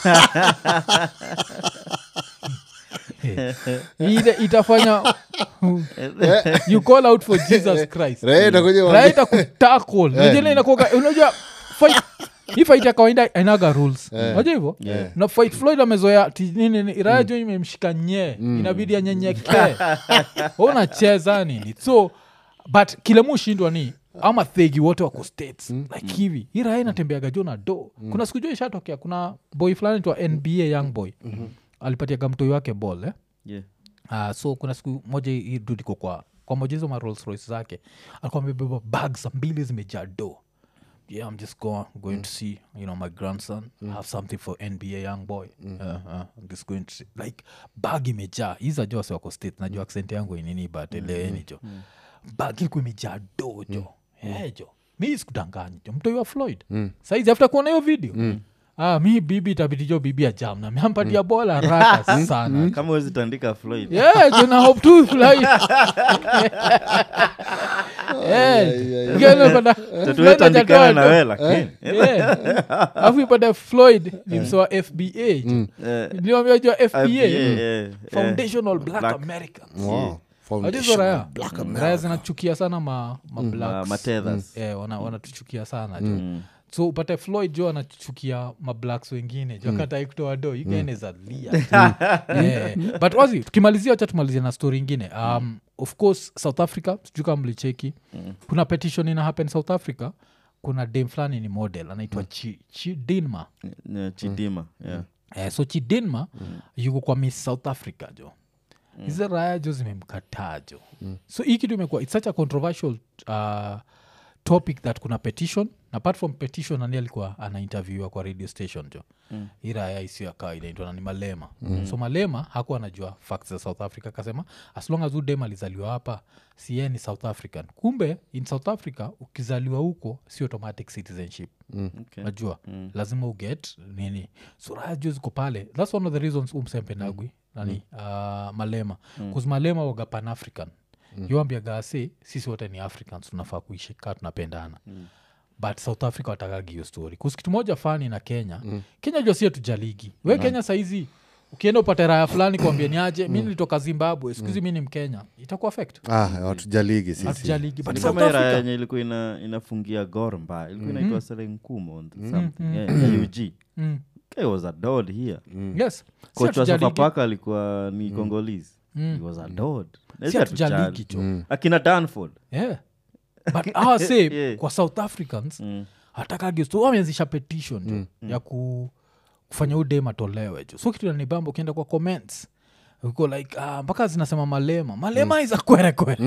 ile itafanya you call out for jesus christ Raia itakuja waambie- raita kutakol najile inakuaga unajua fight hii fight ya kawaida ainaga rules unajua hivyo na fight floyd amezoea ti- nini ni- raya jo imemshika nyee inabidi anyenyekee unacheza nini so but kile mushindwa ni ama thegi wote wako states like hivi hii raya inatembeaga jo na do kuna siku jo ishatokea kuna boy fulani twa nba young boy alipatiaga mtoi wake ball eh? yeah uh, so kuna siku moja hii dude iko kwa kwa moja hizo ma Rolls Royce zake alikuwa amebeba bags mbili zimejaa do yeah i'm just go, going to see you know my grandson have something for nba young boy uh, uh, I'm just going to see. like bag imejaa hiza jo wase wako state najua accent yangu inini but eleweni jo bag ilikuwa imejaa do jo Eh, jo mi sikudanganyi jo mtoi wa floyd saizi after kuona hiyo video Ah, mi bibi itabidi jo bibi ajam na miampatia bola haraka sana kama wezi tandika floyd yeah, jona hope tu fly Yeah. Gana pada- Floyd tatuetandikana na hajatoa we do. lakini Yeah. alafu ipata floyd ni msoa fba Eh, niliwambia jua fba FBA, yeah, yeah. foundational black, Black. americans Wow. Hadi hizo Foundation raya of Black raya America. zinachukia sana ma, ma Ma- blacks. matethers Eh, wana- wanatuchukia sana jo so upate floyd jo anachukia mablacks wengine jo akatai kutoa do ikaenezalia yeah. but wazi tukimalizia wacha tumalizia na story ingine um, of course south africa sijui kama mlicheki kuna petition ina happen south africa kuna dam fulani ni model anaitwa chi, chi dinma Yeah, chidima yeah eh, so chidinma mm. yuko kwa miss south africa jo hizi raya jo zimemkataa jo so hii kitu imekuwa its such a controversial uh, topic that kuna petition na apart from petition nani alikuwa anainterviewa kwa radio station jo mm. iraya isio ya kawaida inaitwa nani malema mm. so malema hakuwa anajua facts za south africa akasema as long as udem alizaliwa hapa sie ni south african kumbe in south africa ukizaliwa huko si automatic citizenship Okay. najua mm. lazima uget nini suraya juu ziko pale thats one of the reasons umsempendagwi nani uh, malema mm. malema waga pan african mm. yuambiagase sisi wote ni africans tunafaa kuishi kaa tunapendana mm but south africa watakagi hiyo story kus kitu moja fani na kenya mm. kenya jua sie tujaligi we mm. kenya saizi ukienda upate raya fulani kuambia ni aje mi nilitoka zimbabwe skuhizi mi ni mkenya itaku affect ah, watujaligi sisi hatujaligi but Ni south kama ira africa yenye ilikuwa ina, inafungia gor mbaya ilikuwa inaitwa serenkumo something yeah, ya ug mm. Guy was adored here yes Si coach wa hatujaligi. sofapaka alikuwa ni congolese he was adored Na Si sisi hatujaligi hatujali. jo akina danford yeah. but awa say Yeah. kwa south africans Mm. hatakagi wameanzisha petition jo ya ku, kufanya udem atolewe jo so kitu nanibamba ukienda kwa comments uko like ah, mpaka zinasema malema malema iza kwere kwere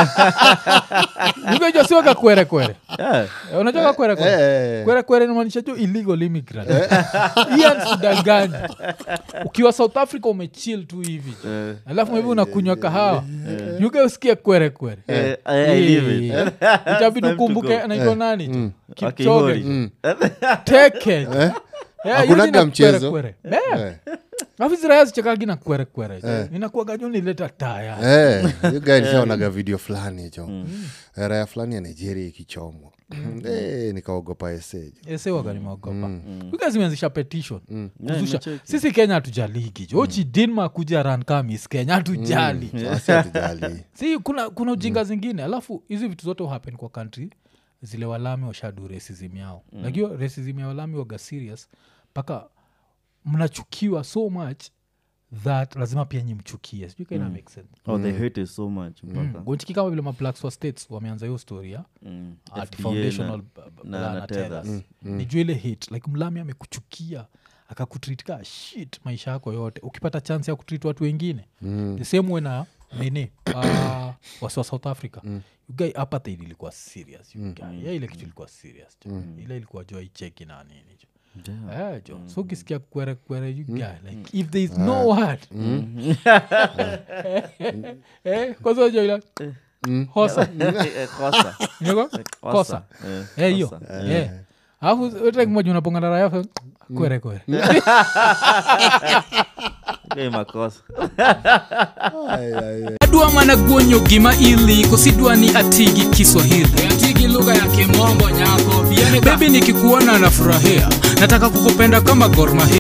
ukejo sioka kwere kwere Yeah. Eh, unajua ka kwere kwere eh. kwere kwere inamaanisha jo illegal immigrant Ian sidanganyi ukiwa south africa umechill tu hivi jo Eh, alafu maybe unakunywa kahawa yuke usikie kwere kwere eh, I- I leave it. Eh, itabidi time to ukumbuke go. naitwa nani tu Akihori. kipchoge teke Yeah, Hakunaga hiyo jina mchezo. kwere, kwere. Yeah. alafu ziraya zichekagi na kwere kwere inakuaga jo nileta taya Eh, hiyo guy nishaonaga video fulani jo raya fulani ya nigeria ikichomwa Eh, nikaogopa esejo esewagalimaogopa uga zimeanzisha petition Yeah, kuzusha nimecheki. sisi kenya hatujaligi jo chidinma kuja ran kama miss kenya hatujali asi hatujali si kuna kuna ujinga zingine alafu hizi vitu zote happen kwa country zile walami washadu racism yao mm. lakio racism ya walami waga serious mpaka mnachukiwa so much that lazima pia nyi mchukie sijui kaina make sense oh they hate it so much mpaka gonchiki kama vile mablacks wa states wameanza hiyo story ya Mm. art FBA foundational na- b- b- na- na na tethers. tethers. nijua ile hate like mlami amekuchukia akakutreat ka shit maisha yako yote ukipata chance ya kutreat watu wengine the same way na nini uh, wasi wa south africa mm. ugai apartheid ilikuwa serious you guy. yeah, ile kitu ilikuwa serious jo. ile ilikuwa jo icheki na nini jo Eh, jo so ukisikia kwere kwere you guy, like if there is no word eh, kwanza jo ila hosa Eh, kosa. Niko? Kosa. kosa Eh, Eh, hiyo kosa. Eh. alafu wetekmoja unapongana raya kwere kwere Guy makosa adwa mana guonyo gima ili kosidwa ni atigi kiswahili atigi lugha ya kimombo nyako bebi nikikuona nafurahia nataka kukupenda kama gormahia